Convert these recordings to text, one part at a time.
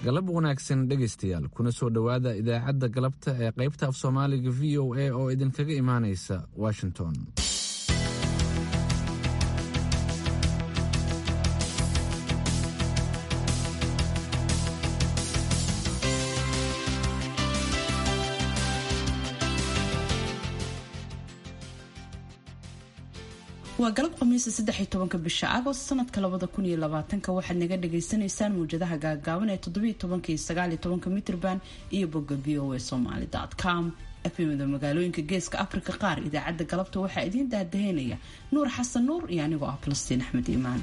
galab wanaagsan dhegaystayaal kuna soo dhowaada idaacadda galabta ee qaybta af soomaaliga v o a oo idinkaga imaanaysa washington waa galab khamiisa saddex iyo tobanka bisha agost sanadka labada kun iyo labaatanka waxaad naga dhagaysanaysaan mawjadaha gaagaaban ee toddobiyo tobanka iyo sagaal iyo tobanka mitrban iyo bogga v o a somaly com efimada magaalooyinka geeska afrika qaar idaacadda galabta waxaa idiin daadaheynaya nuur xasan nuur iyo anigoo ah falastiin axmed iimaan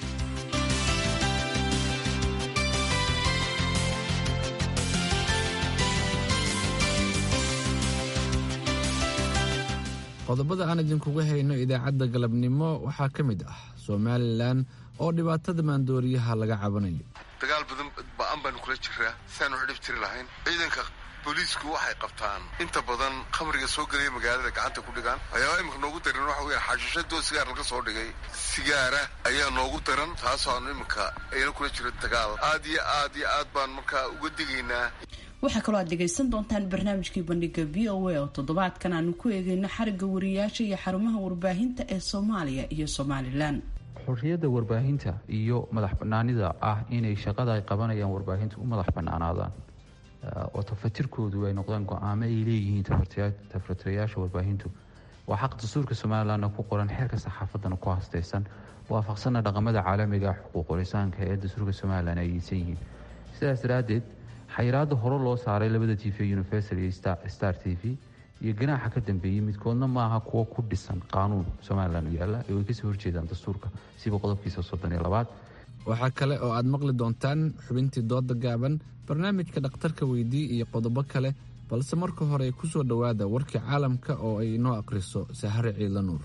qodobada aan idinkuga hayno idaacadda galabnimo waxaa ka mid ah somalilan oo dhibaatada maandooriyaha laga cabanayo dagaal badan ba-an baanu kula jiraa siaanu xidhib jiri lahayn ciidanka booliisku waxay qabtaan inta badan khamriga soo gelaya magaalada gacanta ku dhigaan waxyaaba imika noogu daran waxa weya xashiishadoo sigaar laga soo dhigay sigaara ayaa noogu daran taasoo aanu iminka ayna kula jiro dagaal aad iyo aad iyo aad baan markaa uga digaynaa waxaa kaloo aad dhegaysan doontaan barnaamijkii bandhiga v o a oo toddobaadkan aanu ku eegayno xarigga wariyaasha iyo xarumaha warbaahinta ee soomaaliya iyo somalilan xorriyadda warbaahinta iyo madax banaanida ah inay shaqada ay qabanayaan warbaahinta u madax banaanaadaan oo tafatirkoodu ay noqdaan go-aamo ay leeyihiin tafatirayaasha warbaahintu waa xaq dastuurka somalilanna ku qoran xeerka saxaafadana ku hastaysan waafaqsanna dhaqamada caalamiga xuquuqlisaanka ee dastuurka somalilan ay yeysan yihiin sidaas daraaddeed xayiraada hore loo saaray labada t v universal iyo star t v iyo ganaaxa ka dambeeyey midkoodna maaha kuwo ku dhisan qaanuun somalilan u yaalla ee way kasoo horjeedaan dastuurka siba qodobkiisa soddon iyo labaad waxaa kale oo aad maqli doontaan xubintii dooda gaaban barnaamijka dhakhtarka weydii iyo qodobo kale balse marka hore ku soo dhowaada warkii caalamka oo ay inoo akhriso sahare ciidla nuur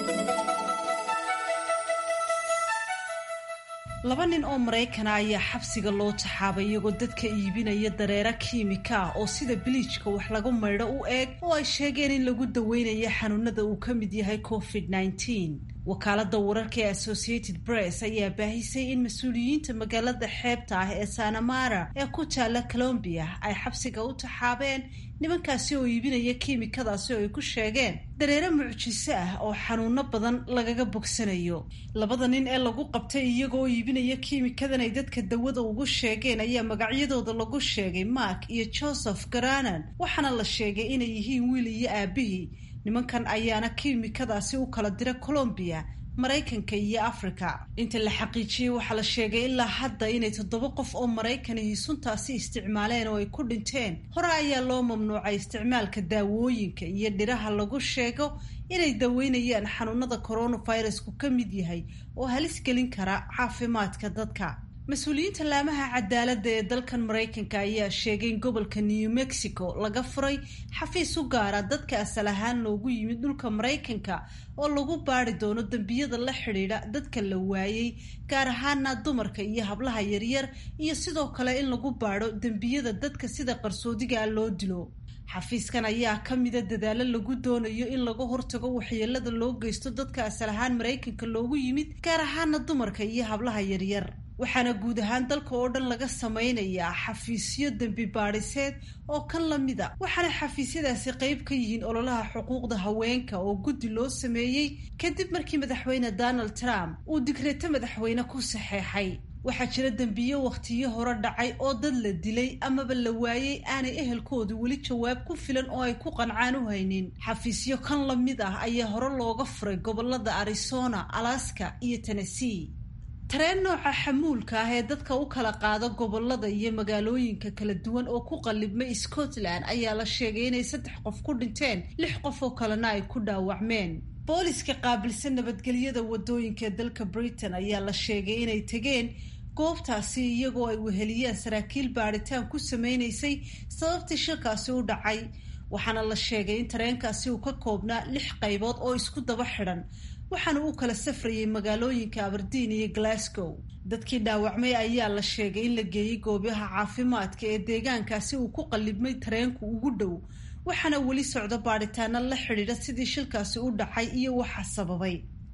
laba nin oo maraykana ayaa xabsiga loo taxaabay iyagoo dadka iibinaya dareero kiimika ah oo sida biliijka wax lagu maydho u eeg oo ay sheegeen in lagu daweynayo xanuunada uu ka mid yahay covid nneteen wakaalada wararka ee associated press ayaa baahisay in mas-uuliyiinta magaalada xeebta ah ee sanamara ee ku taala colombiya ay xabsiga u taxaabeen nimankaasi oo iibinaya kiimikadaasi oo ay ku sheegeen dareero mucjiso ah oo xanuuno badan lagaga bogsanayo labada nin ee lagu qabtay iyagoo iibinaya kiimikadan ay dadka dawada ugu sheegeen ayaa magacyadooda lagu sheegay mark iyo joseph garanan waxaana la sheegay inay yihiin wiil iyo aabihii nimankan ayaana kiimikadaasi u kala dira colombiya maraykanka iyo africa inta la xaqiijiyey waxaa la sheegay ilaa hadda inay toddoba qof oo maraykanihii suntaasi isticmaaleen oo ay ku dhinteen hore ayaa loo mamnuucay isticmaalka daawooyinka iyo dhiraha lagu sheego inay daweynayaan xanuunada coronavirusku ka mid yahay oo halis gelin kara caafimaadka dadka mas-uuliyiinta laamaha cadaaladda ee dalkan maraykanka ayaa sheegay in gobolka new mexico laga furay xafiis u gaara dadka asal ahaan loogu yimid dhulka maraykanka oo lagu baari doono dembiyada la xidhiidha dadka la waayey gaar ahaana dumarka iyo hablaha yaryar iyo sidoo kale in lagu baadho dembiyada dadka sida qarsoodigaa loo dilo xafiiskan ayaa ka mida dadaalo lagu doonayo in laga hortago waxyeelada loo geysto dadka asal ahaan maraykanka loogu yimid gaar ahaana dumarka iyo hablaha yaryar waxaana guud ahaan dalka oo dhan laga samaynayaa xafiisyo dembi baadhiseed oo kan lamida waxaana xafiisyadaasi qeyb ka yihiin ololaha xuquuqda haweenka oo guddi loo sameeyey kadib markii madaxweyne donald trump uu digreeto madaxweyne ku saxeexay waxaa jira dembiyo wakhtiyo hore dhacay oo dad la dilay amaba la waayey aanay ehelkoodu weli jawaab ku filan oo ay ku qancaan u haynin xafiisyo kan lamid ah ayaa hore looga furay gobolada arizona alaska iyo tennessee tareen nooca xamuulka ah ee dadka u kala qaado gobolada iyo magaalooyinka kala duwan oo ku qallibmay scotland ayaa la sheegay inay saddex qof ku dhinteen lix qof oo kalena ay ku dhaawacmeen booliska qaabilsan nabadgelyada wadooyinka ee dalka britain ayaa la sheegay inay tegeen goobtaasi iyagoo ay weheliyeen saraakiil baadhitaan ku sameynaysay sababtii shirkaasi u dhacay waxaana la sheegay in tareenkaasi uu ka koobnaa lix qaybood oo isku daba xidhan waxaana uu kala safrayay magaalooyinka aberdeen iyo glasgow dadkii dhaawacmay ayaa la sheegay in la geeyey goobaha caafimaadka ee deegaankaasi uu ku qallibmay tareenku ugu dhow waxaana weli socdo baadhitaano la xidhiidha sidii shilkaasi u dhacay iyo waxa sababay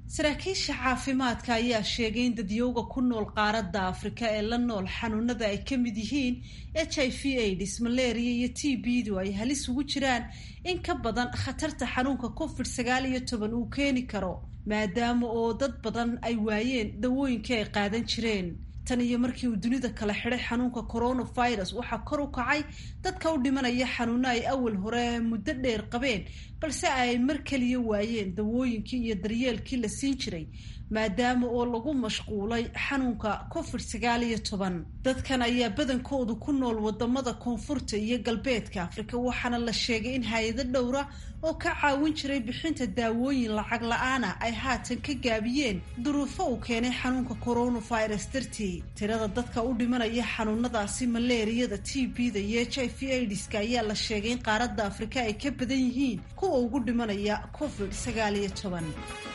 saraakiisha caafimaadka ayaa sheegay in dadyowga ku nool qaaradda afrika ee la nool xanuunada ay ka mid yihiin h i v aids malaria iyo t b-du ay halis ugu jiraan in ka badan khatarta xanuunka covid sagaal iyo toban uu keeni karo maadaama oo dad badan ay waayeen dawooyinkii ay qaadan jireen tan iyo markii uu dunida kala xidhay xanuunka coronavirus waxaa kor u kacay dadka u dhimanaya xanuuno ay awal hore muddo dheer qabeen balse ay mar keliya waayeen dawooyinkii iyo daryeelkii la siin jiray maadaama oo lagu mashquulay xanuunka covid sagaal iyo toban dadkan ayaa badankoodu ku nool wadamada koonfurta iyo galbeedka afrika waxaana la sheegay in hay-ado dhowra oo ka caawin jiray bixinta daawooyin lacag la-aana ay haatan ka gaabiyeen duruufo uu keenay xanuunka coronavirus dartii tirada dadka u dhimanaya xanuunadaasi maleeriyada t b-da iyo h i v aidiska ayaa la sheegay in qaaradda afrika ay ka badan yihiin kuwa ugu dhimanaya covid sagaal iyo toban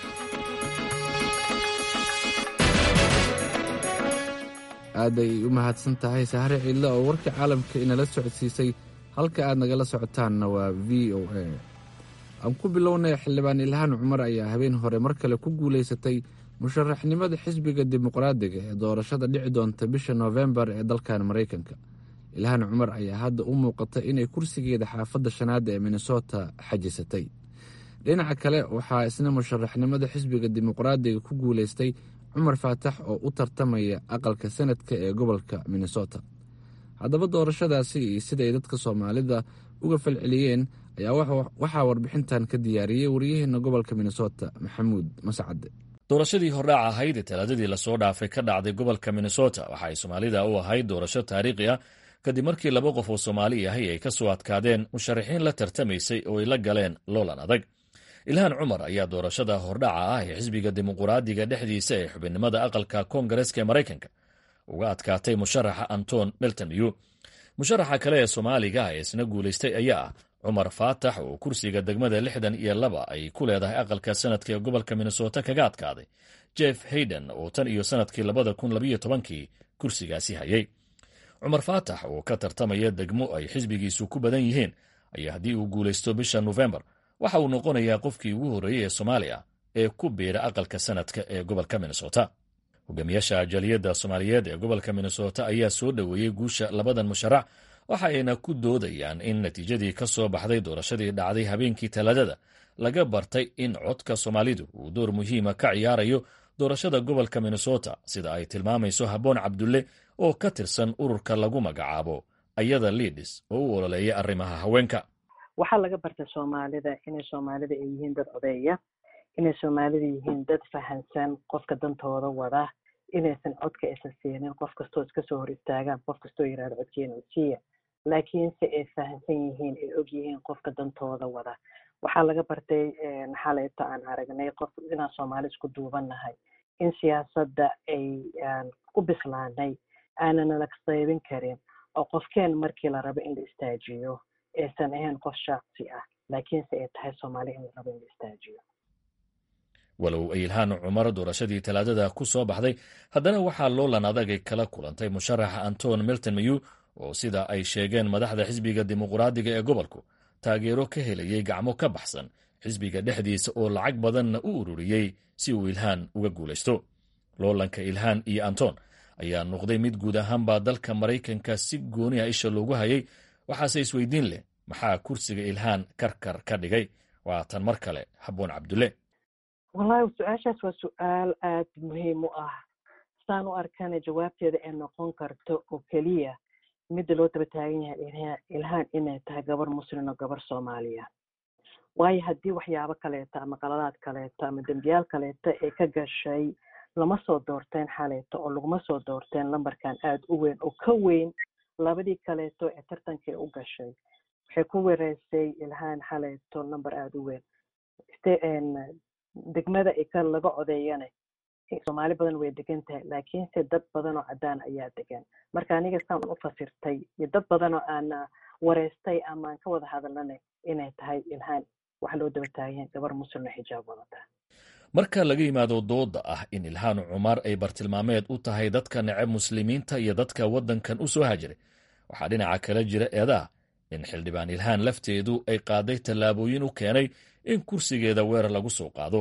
aaday u mahadsan tahay sahre ciidle oo warka caalamka inala socodsiisay halka aad nagala socotaanna waa v o a aan ku bilownay xildhibaan ilhaan cumar ayaa habeen hore mar kale ku guulaysatay musharaxnimada xisbiga dimuqraadiga ee doorashada dhici doonta bisha noofembar ee dalkan maraykanka ilhaan cumar ayaa hadda u muuqata inay kursigeeda xaafadda shanaad ee minnesota xajisatay dhinaca kale waxaa isna musharaxnimada xisbiga dimuqraadiga ku guulaystay cumar faatax oo u tartamaya aqalka sanadka ee gobolka minnesota haddaba doorashadaasi iyo siday dadka soomaalida uga falceliyeen ayaa waxaa warbixintan ka diyaariyey waryaheena gobolka minnesota maxamuud mascade doorashadii hordhaac ahayd ee talaadadii lasoo dhaafay ka dhacday gobolka minnesota waxa ay soomaalida u ahayd doorasho taariikhi ah kadib markii laba qof oo soomaali ahay ay ka soo adkaadeen musharaxiin la tartamaysay oo ay la galeen loolan adag ilhaan cumar ayaa doorashada hordhaca ah ee xisbiga dimuquraadiga dhexdiisa ee xubinnimada aqalka koongareeska ee maraykanka uga adkaatay musharaxa anton meltoniyu musharaxa kale ee soomaaliga ee isna guulaystay ayaa ah cumar faatax oo kursiga degmada lixdan iyo laba ay ku leedahay aqalka sanadka ee gobolka minnesota kaga adkaaday jeff hayden oo tan iyo sanadkii labada kun labayo tobankii kursigaasi hayay cumar faatax oo ka tartamaya degmo ay xisbigiisu ku badan yihiin ayaa haddii uu guulaysto bisha nofembar waxa uu noqonayaa qofkii ugu horreeyey ee soomaaliya ee ku biira aqalka sanadka ee gobolka minnesota hogaamiyaasha jaliyadda soomaaliyeed ee gobolka minnesota ayaa soo dhoweeyey guusha labadan musharax waxa ayna ku doodayaan in natiijadii ka soo baxday doorashadii dhacday habeenkii talaadada laga bartay in codka soomaalidu uu door muhiima ka ciyaarayo doorashada gobolka minnesota sida ay tilmaamayso habboon cabdulle oo ka tirsan ururka lagu magacaabo ayada liidis oo u ololeeya arrimaha haweenka waxaa laga bartay soomaalida inay soomaalida ay yihiin dad odeeya inay soomaalida yihiin dad fahansan qofka dantooda wada inaysan codka aysan siinin qof kastoo iska soo hor istaagaan qof kastoo yirahdo codkeena usiiya laakiinse ay fahansan yihiin ay og yihiin qofka dantooda wada waxaa laga bartay xalayta aan aragnay qof inaan soomaali isku duubannahay in siyaasadda ay ku bislaanay aanana la qaybin karin oo qofkeen markii la rabo in la istaajiyo aysan ahayn qof shaaqsi ah laakiinse ay tahay soomaali in la rabo in la istaajiyo walow ay ilhaan cumar doorashadii talaadada ku soo baxday haddana waxaa loolan adagay kala kulantay musharaxa anton milton mayu oo sida ay sheegeen madaxda xisbiga dimuquraadiga ee gobolku taageero ka helayay gacmo ka baxsan xisbiga dhexdiisa oo lacag badanna u ururiyey si uu ilhaan uga guulaysto loolanka ilhaan iyo anton ayaa noqday mid guud ahaanbaa dalka maraykanka si gooni a isha loogu hayay waxaase isweydiin leh maxaa kursiga ilhaan karkar ka dhigay waa tan mar kale habboon cabdulle wallahi su-aashaas waa su-aal aad muhiim u ah saan u arkana jawaabteeda ay noqon karto oo keliya midda loo daba taagan yahay ilhaan inay tahay gabar muslim oo gabar soomaaliya waayo haddii waxyaabo kaleeto ama qaladaad kaleeto ama dembiyaal kaleeto ay ka gashay lama soo doorteen xaleeto oo laguma soo doorteen lambarkan aada u weyn oo ka weyn labadii kaleeto ee tartankii u gashay waxay ku wareysay ilhaan xaleeto lamber aada u weyn degmada ka laga codeeyana soomaali badan way degan tahay laakiinse dad badan oo cadaan ayaa degan marka aniga saan u fasirtay iyo dad badan oo aan wareystay ama aan ka wada hadalnana inay tahay ilhaan waxa loo daba taagan gabar muslimna xijaab wadata marka laga yimaado dooda ah in ilhaan cumar ay bartilmaameed u tahay dadka neceb muslimiinta iyo dadka waddankan u soo hajiray waxaa dhinaca kala jira eedaha in xildhibaan ilhaan lafteedu ay qaaday tallaabooyin u keenay in kursigeeda weerar lagu soo qaado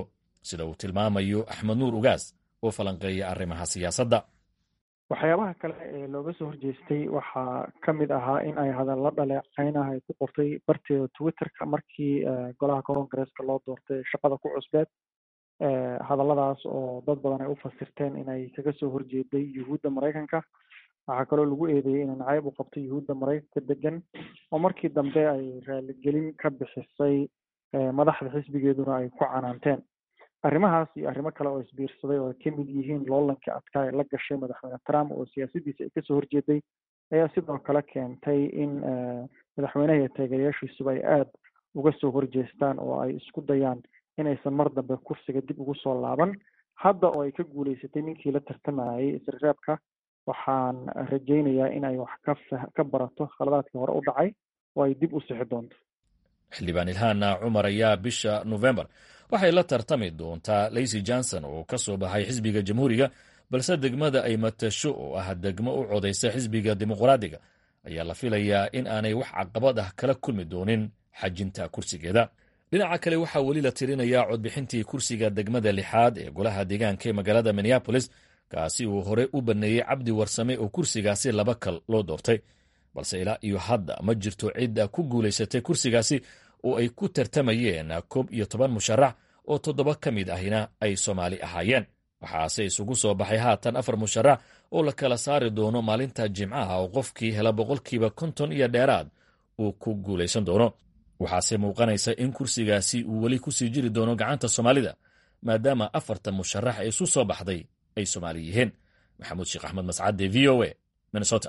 sida uu tilmaamayo axmed nuur ugaas oo falanqeeya arrimaha siyaasadda waxyaabaha kale ee looga soo horjeestay waxaa ka mid ahaa in ay hadallo dhaleeceynaha ay ku qortay barteeda twitterka markii golaha koongareeska loo doortay shaqada ku cusbeed hadalladaas oo dad badan ay u fasirteen inay kaga soo horjeeday yuhuudda maraykanka waxaa kaloo lagu eedeeyey inay nacayb u qabto yuhuudda maraykanka degan oo markii dambe ay raaligelin ka bixisay madaxda xisbigeeduna ay ku canaanteen arrimahaas iyo arrimo kale oo isbiirsaday oo ay ka mid yihiin loolankii adkaa ee la gashay madaxweyne trump oo siyaasadiisa ay kasoo horjeeday ayaa sidoo kale keentay in madaxweynaha iyo taageerayaashiisuba ay aada uga soo horjeestaan oo ay isku dayaan inaysan mar dambe kursiga dib ugu soo laaban hadda oo ay ka guuleysatay ninkii la tartamayay isreebka waxaan rajaynayaa in ay wax ka ka barato khaladaadkii hore u dhacay oo ay dib u sixi doonto xildhibaan ilhaana cumar ayaa bisha nofembar waxay la tartami doontaa laysy johnson oo ka soo baxay xisbiga jamhuuriga balse degmada ay matasho oo ah degmo u codaysa xisbiga dimuqraadiga ayaa la filayaa in aanay wax caqabad ah kala kulmi doonin xajinta kursigeeda dhinaca kale waxaa weli la tirinayaa codbixintii kursiga degmada lixaad ee golaha deegaanka ee magaalada minneabolis kaasi uu hore u baneeyey cabdi warsame oo kursigaasi laba kal loo doortay balse ilaa iyo hadda ma jirto cidda ku guulaysatay kursigaasi oo ay ku tartamayeen koob iyo toban musharax oo toddoba ka mid ahina ay soomaali ahaayeen waxaase isugu soo baxay haatan afar musharax oo la kala saari doono maalinta jimcaha oo qofkii hela boqolkiiba konton iyo dheeraad uu ku guulaysan doono waxaase muuqanaysa in kursigaasi uu weli kusii jiri doono gacanta soomaalida maadaama afartan musharax ee isu soo baxday ay soomaali yihiin maxamuud sheekh axmed mascade v o a minnesota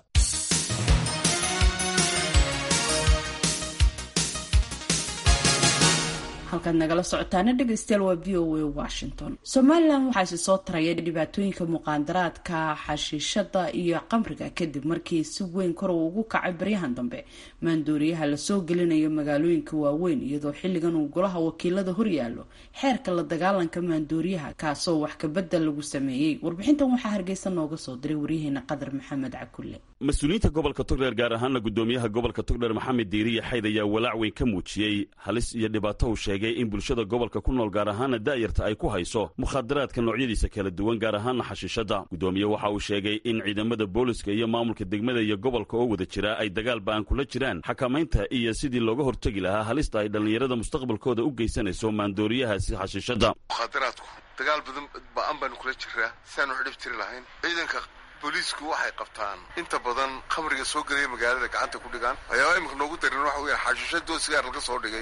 halkaad nagala socotaana dhegeystayaal waa v o a washington somalilan waxaa isi soo taraya dhibaatooyinka muqaandaraadka xashiishada iyo qamriga kadib markii si weyn kor uu ugu kacay baryahan dambe maandooriyaha lasoo gelinayo magaalooyinka waaweyn iyadoo xilligan uu golaha wakiilada horyaalo xeerka la dagaalanka maandooriyaha kaasoo wax kabedel lagu sameeyey warbixintan waxaa hargeysa nooga soo diray waryaheena qadar maxamed cakulle mas-uuliyiinta gobolka togdheer gaar ahaana gudoomiyaha gobolka togdheer maxamed diiriya xayd ayaa walaac weyn ka muujiyey halis iyo dhibaato uu sheegay in bulshada gobolka ku nool gaar ahaana daayarta ay ku hayso mukhaadaraadka noocyadiisa kala duwan gaar ahaana xashiishada gudoomiye waxa uu sheegay in ciidamada booliska iyo maamulka degmada iyo gobolka oo wada jira ay dagaal ba'an kula jiraan xakamaynta iyo sidii looga hortegi lahaa halista ay dhallinyarada mustaqbalkooda u geysanayso maandooriyahaasi xashiishada mukhaadaraadku dagaal badan ba'an baanu kula jiraa siaanu xidhib tiri lahayn ciidanka booliisku waxay qabtaan inta badan khamriga soo gelaya magaalada gacanta ku dhigaan waxyaaba iminka noogu daran waxa weya xashiishadoo sigaar laga soo dhigay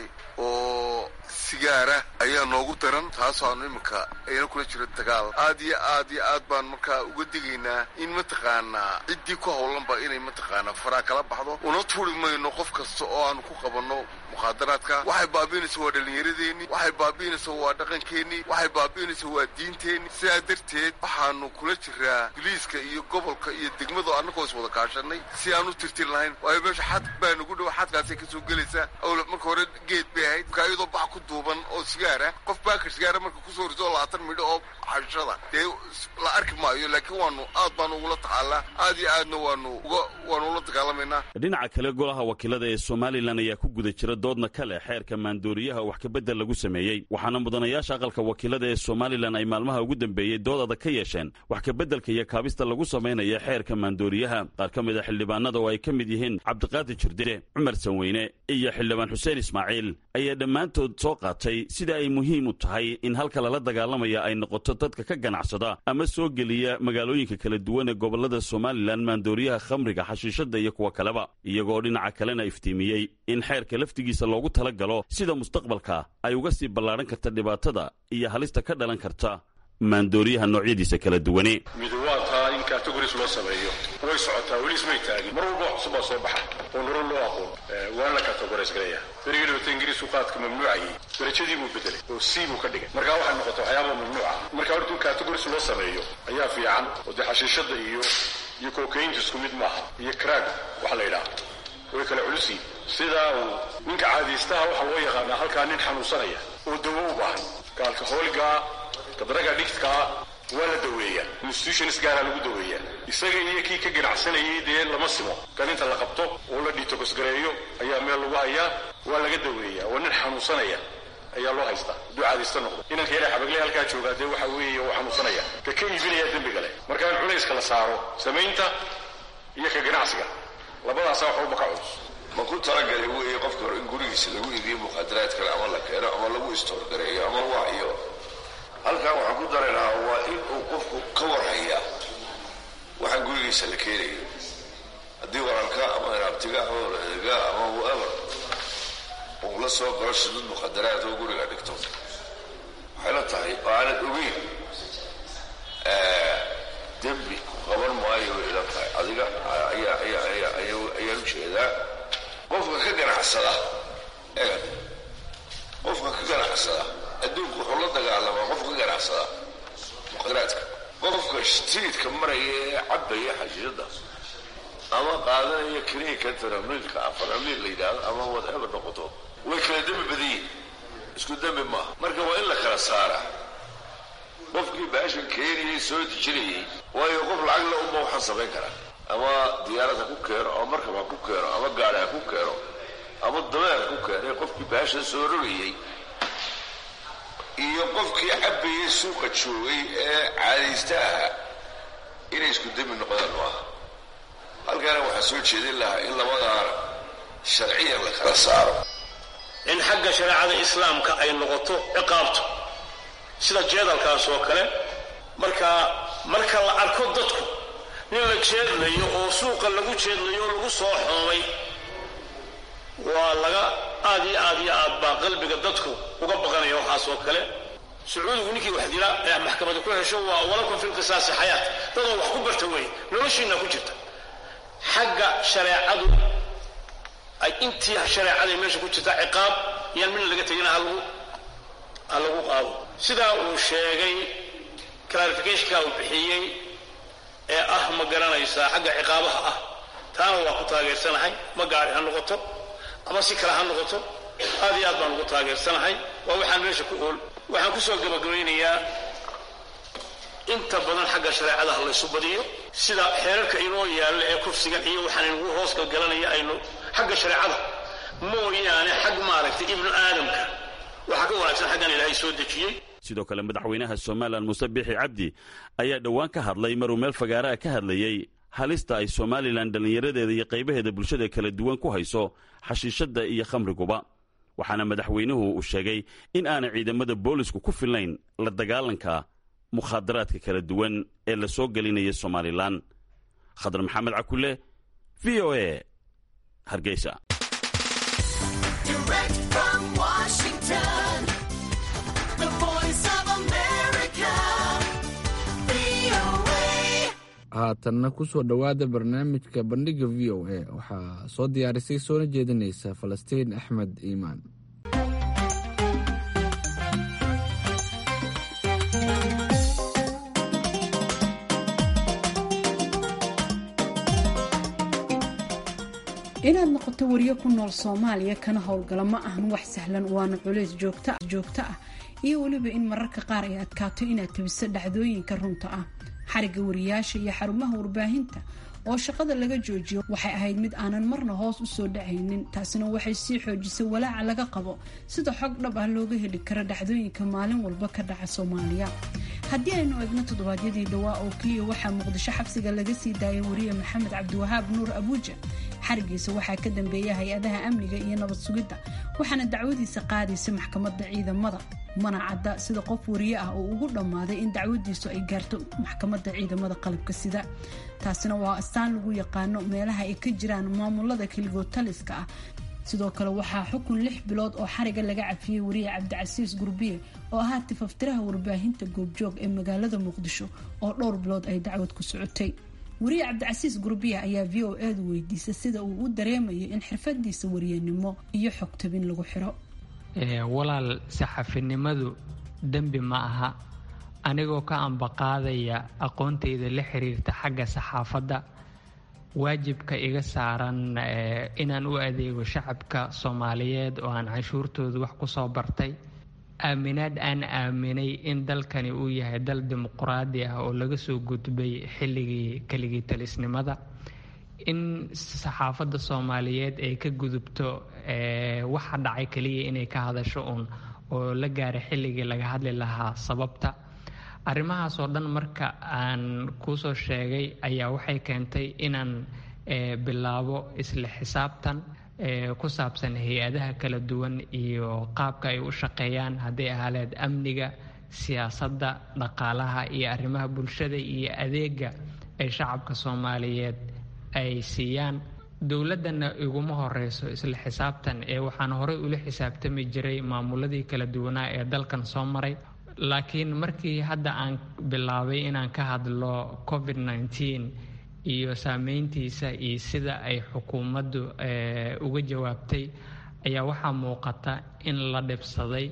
oo sigaara ayaa noogu daran taasoo aanu iminka ayna kula jiro dagaal aad iyo aad iyo aad baan markaa uga digaynaa in mataqaanaa ciddii ku howlanba inay mataqaanaa faraa kala baxdo una tuuri mayno qof kasta oo aanu ku qabanno mukhaadaraadka waxay baabi'inaysa waa dhallinyaradeenni waxay baabi'inaysa waa dhaqankeenni waxay baabi'inaysa waa diinteenni sidaa darteed waxaanu kula jiraa biliiska iyo gobolka iyo degmado annagoo is wada kaashanay si aan u tirtir lahayn waayo meesha xad baa nagu dhow xadkaasay kasoo gelaysaa awla marka hore geed bay ahayd marka iyadoo bax ku duuban oo sigaara qof baakar sigaara marka kusoo riso labaatan midho oo xashada dee la arki maayo laakiin waanu aad baanu ugula tacaalaa aad iyo aadna waanu uga waanu ula dagaalamaynaa dhinaca kale golaha wakiilada ee somalilan ayaa ku guda jira doodna kale xeerka maandooriyaha wax kabedel lagu sameeyey waxaana mudanayaasha aqalka wakiilada ee somalilan ay maalmaha ugu dambeeyey dood adag ka yeesheen wax kabeddelka iyo kaabista lagu samaynaya xeerka maandooriyaha qaar ka mid a xildhibaanada oo ay ka mid yihiin cabdiqaadir jirdire cumar sanweyne iyo xildhibaan xuseen ismaaciil ayaa dhammaantood soo qaatay sida ay muhiim u tahay in halka lala dagaalamaya ay noqoto dadka ka ganacsada ama soo geliya magaalooyinka kala duwan ee gobolada somalilan maandooriyaha khamriga xashiishada iyo kuwa kaleba iyagoo dhinaca kalena iftiimiyey in xeerka laftigiisa loogu tala galo sida mustaqbalka ay uga sii ballaadhan karta dhibaatada iyo halista ka dhalan karta maandooriyaha noocyadiisa kala duwane midu waa taa in categories loo sameeyo way socotaa weli ismay taagin mar walba wax cusub baa soo baxa oo naro loo aqoon waana la categories garaya berigii dhawata ingiriisku qaadka mamnuucayay darajadii buu bedelay oo c buu ka dhigay markaa waxay noqotay waxyaaba mamnuuca marka horta in categories loo sameeyo ayaa fiican oo dee xashiishada iyo iyo kokaynta isku mid maaha iyo craag waxa la yidhaha way kala culusiin sidaa uu ninka caadiystaha waxaa loo yaqaanaa halkaa nin xanuunsanaya oo dawo u baahan gaalka hoolgaa kadraga dhigtkaa waa la daweeyaa institutions gaaraa lagu daweeyaa isaga iyo kii ka ganacsanayay dee lama simo kan inta la qabto oo la dhiitokosgareeyo ayaa meel lagu hayaa waa laga daweeyaa waa nin xanuunsanaya ayaa loo haystaa hadduu caadaysta noqdo inanka yara xabagle halkaa joogaa dee waxa weeye uu xanuunsanaya ka ka iibinaya dembiga leh marka in culayska la saaro samaynta iyo ka ganacsiga labadaasaa wax walba ka culus ma ku talagalay weeye qofka hore in gurigiisa lagu iibiyo mukhadaraad kale ama la keeno ama lagu istoorgareeyo ama waayo halkan waxaan ku dari lahaa waa in uu qofku ka warhayaa waxaan gurigiisa la keenayo haddii walaalka ama inaabtiga ama waladeega ama whatever uu la soo galo shidud mukhadaraad oo guriga dhigto waxay la tahay oo aanad ogeyn dembi ku qaban maayo way ila tahay adiga ayaan u jeedaa qofka ka ganacsada eegad qofka ka ganacsada adduunku wuxuu la dagaalamaa qof ka ganacsada mukhadaraadka qofka streetka maraya ee cabaya xashiishada ama qaadanaya kiniinka taramliilka afaramiil la yidhaahdo ama whatever noqoto way kala dembi badan yihin isku dembi maaha marka waa in la kala saaraa qofkii baashan keenayay soo dejinayay waayo qof lacag la uma waxaan samayn karaa ama diyaarad ha ku keeno ama markab ha ku keeno ama gaari ha ku keeno ama dameer ha ku keeno qofkii baashan soo rogayay iyo qofkii cabbayay suuqa joogay ee caadaysta ahaa inay isku dembi noqdaan maaha halkaana waxaa soo jeedin lahaa in labadaana sharciyan la kala saaro in xagga shareecada islaamka ay noqoto ciqaabto sida jeedalkaas oo kale marka marka la arko dadku nin la jeedlayo oo suuqa lagu jeedlayo oo lagu soo xoomay waa laga aad iyo aad iyo aad baa qalbiga dadku uga baqanaya waxaas oo kale sacuudigu ninkii wax dila ee maxkamada ku hesho waa walakum fi lqisaasi xayaat dadoo wax ku barta weeye noloshiina ku jirta xagga shareecadu ay intii shareecaday meesha ku jirta ciqaab yaan midna laga tegina halagu ha lagu qaado sidaa uu sheegay clarificationka uu bixiyey ee ah ma garanaysaa xagga ciqaabaha ah taana waa ku taageersanahay ma gaari ha noqoto ama si kale ha noqoto aad iyo aad baan ugu taageersanahay waa waxaan meesha ku ool waxaan kusoo gabagabaynayaa inta badan xagga shareecada ha laysu badiyo sida xeerarka inoo yaalla ee kufsigan iyo waxaan inagu hoos galgalanaya aynu xagga shareecada mooyaane xag maaragtay ibnu aadamka waxaa ka wanaagsan xaggan ilaahay soo dejiyey sidoo kale madaxweynaha somalilan muuse bixi cabdi ayaa dhowaan ka hadlay maruu meel fagaaraha ka hadlayey halista ay somalilan dhallinyaradeeda iyo qaybaheeda bulshada kala duwan ku hayso xashiishadda iyo khamriguba waxaana madaxweynuhu uu sheegay in aanay ciidamada boolisku ku filnayn la dagaalanka mukhaadaraadka kala duwan ee la soo gelinaya somalilan khadar maxamed cakule v o a hargeysa haatanna kusoo dhowaada barnaamijka bandhiga v o a waxaa soo diyaarisay soona jeedinaysa falastiin axmed iimaan inaad noqoto wariyo ku nool soomaaliya kana howlgala ma ahan wax sahlan waana culays joogto ah iyo weliba in mararka qaar ay adkaato inaad tabiso dhacdooyinka runta ah xariga wariyaasha iyo xarumaha warbaahinta oo shaqada laga joojiyo waxay ahayd mid aanan marna hoos usoo dhacaynin taasina waxay sii xoojisay walaaca laga qabo sida xog dhab ah looga heli karo dhacdooyinka maalin walba ka dhaca soomaaliya haddii aynu eegno toddobaadyadii dhawaa oo keliya waxaa muqdisho xabsiga laga sii daayay wariye maxamed cabdiwahaab nuur abuuja xarigiisa waxaa ka dambeeya hay-adaha amniga iyo nabad sugidda waxaana dacwadiisa qaadaysa maxkamadda ciidamada mana cadda sida qof wariye ah oo ugu dhammaaday in dacwadiisu ay gaarto maxkamadda ciidamada qalabka sida taasina waa astaan lagu yaqaano meelaha ay ka jiraan maamulada keligood taliska ah sidoo kale waxaa xukun lix bilood oo xariga laga cafiyey wariye cabdicasiis gurbiye oo ahaa tifaftiraha warbaahinta goobjoog ee magaalada muqdisho oo dhowr bilood ay dacwad ku socotay wariye cabdicasiis gurbiya ayaa v o edu weydiisay sida uu u dareemayo in xirfadiisa wariyanimo iyo xogtabin lagu xiro walaal saxafinimadu dembi ma aha anigoo ka ambaqaadaya aqoontayda la xiriirta xagga saxaafadda waajibka iga saaran inaan u adeego shacabka soomaaliyeed oo aan canshuurtooda wax ku soo bartay aaminaad aan aaminay in dalkani uu yahay dal dimuquraadi ah oo laga soo gudbay xilligii keligii talisnimada in saxaafadda soomaaliyeed ay ka gudubto waxa dhacay keliya inay ka hadasho uun oo la gaaray xilligii laga hadli lahaa sababta arrimahaas oo dhan marka aan kuusoo sheegay ayaa waxay keentay inaan bilaabo isla xisaabtan ku saabsan hay-adaha kala duwan iyo qaabka ay u shaqeeyaan hadday ahaaleed amniga siyaasadda dhaqaalaha iyo arrimaha bulshada iyo adeega ay shacabka soomaaliyeed ay siiyaan dowladdana iguma horeyso isla xisaabtan ee waxaan horey ula xisaabtami jiray maamuladii kala duwanaa ee dalkan soo maray laakiin markii hadda aan bilaabay inaan ka hadlo covid nneteen iyo saameyntiisa iyo sida ay xukuumaddu uga jawaabtay ayaa waxaa muuqata in la dhibsaday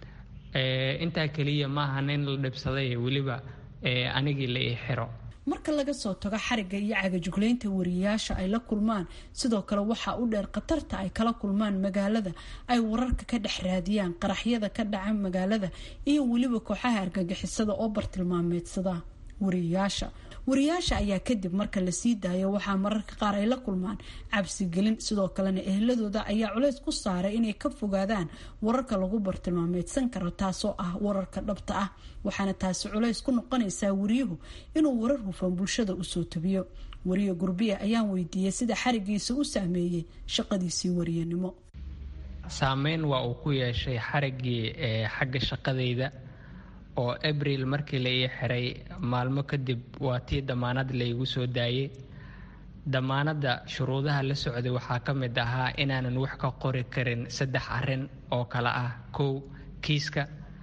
intaa keliya ma ahan in la dhibsaday weliba anigii la ii xiro marka laga soo tago xarigga iyo cagajuglaynta wariyaasha ay la kulmaan sidoo kale waxaa u dheer khatarta ay kala kulmaan magaalada ay wararka ka dhex raadiyaan qaraxyada ka dhaca magaalada iyo weliba kooxaha argagixisada oo bartilmaameedsada wariyaasha wariyaasha ayaa kadib marka la sii daayo waxaa mararka qaar ay la kulmaan cabsigelin sidoo kalena ehladooda ayaa culays ku saaray inay ka fogaadaan wararka lagu bartilmaameedsan karo taasoo ah wararka dhabta ah waxaana taasi culays ku noqonaysaa wariyuhu inuu warar hufan bulshada usoo tabiyo wariye gurbiya ayaan weydiiyey sida xarigiisa u saameeyey shaqadiisii wariyanimo saameyn waa uu ku yeeshay xariggii xagga shaqadayda oo abril markii la ii xiray maalmo kadib waa tii damaanad laygu soo daayey damaanadda shuruudaha la socday waxaa ka mid ahaa inaanan wax ka qori karin saddex arrin oo kale ah kow kiiska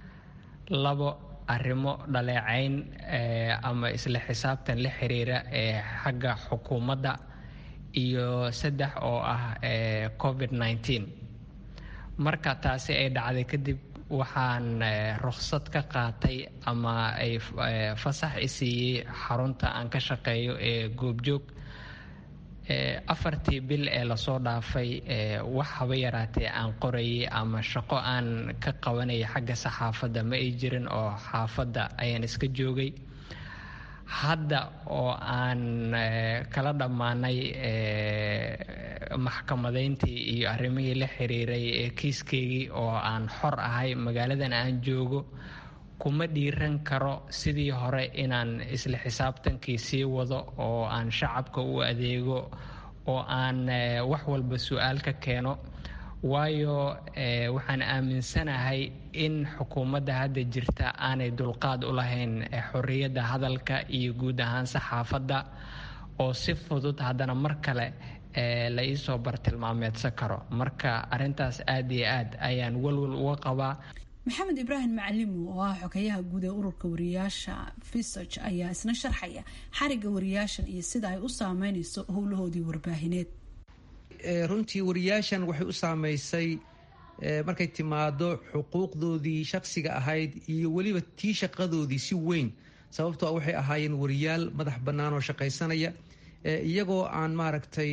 labo arrimo dhaleecayn ama isla xisaabtan la xiriira ee xagga xukuumadda iyo saddex oo ah covid nneteen marka taasi ay dhacday kadib waxaan ruksad ka qaatay ama ay fasax i siiyey xarunta aan ka shaqeeyo ee goobjoog afartii bil ee lasoo dhaafay wax haba yaraatee aan qorayay ama shaqo aan ka qabanaya xagga saxaafadda ma ay jirin oo xaafadda ayaan iska joogay hadda oo aan kala dhammaanay maxkamadayntii iyo arrimihii la xiriiray ee kiiskeygii oo aan xor ahay magaaladan aan joogo kuma dhiiran karo sidii hore inaan isla xisaabtankii sii wado oo aan shacabka u adeego oo aan wax walba su-aal ka keeno waayo waxaan aaminsanahay in xukuumadda hadda jirta aanay dulqaad u lahayn xorriyadda hadalka iyo guud ahaan saxaafadda oo si fudud haddana mar kale la iisoo bartilmaameedsan karo marka arintaas aad iyo aad ayaan walwal uga qabaa maxamed ibraahim macalimu oo ah xogeyaha guud ee ururka wariyaasha visog ayaa isna sharxaya xariga wariyaashan iyo sida ay u saameynayso howlahoodii warbaahineed runtii wariyaashan waxay u saameysay markay timaado xuquuqdoodii shaqsiga ahayd iyo weliba tii shaqadoodii si weyn sababtoo waxay ahaayeen wariyaal madax bannaan oo shaqaysanaya iyagoo aan maaragtay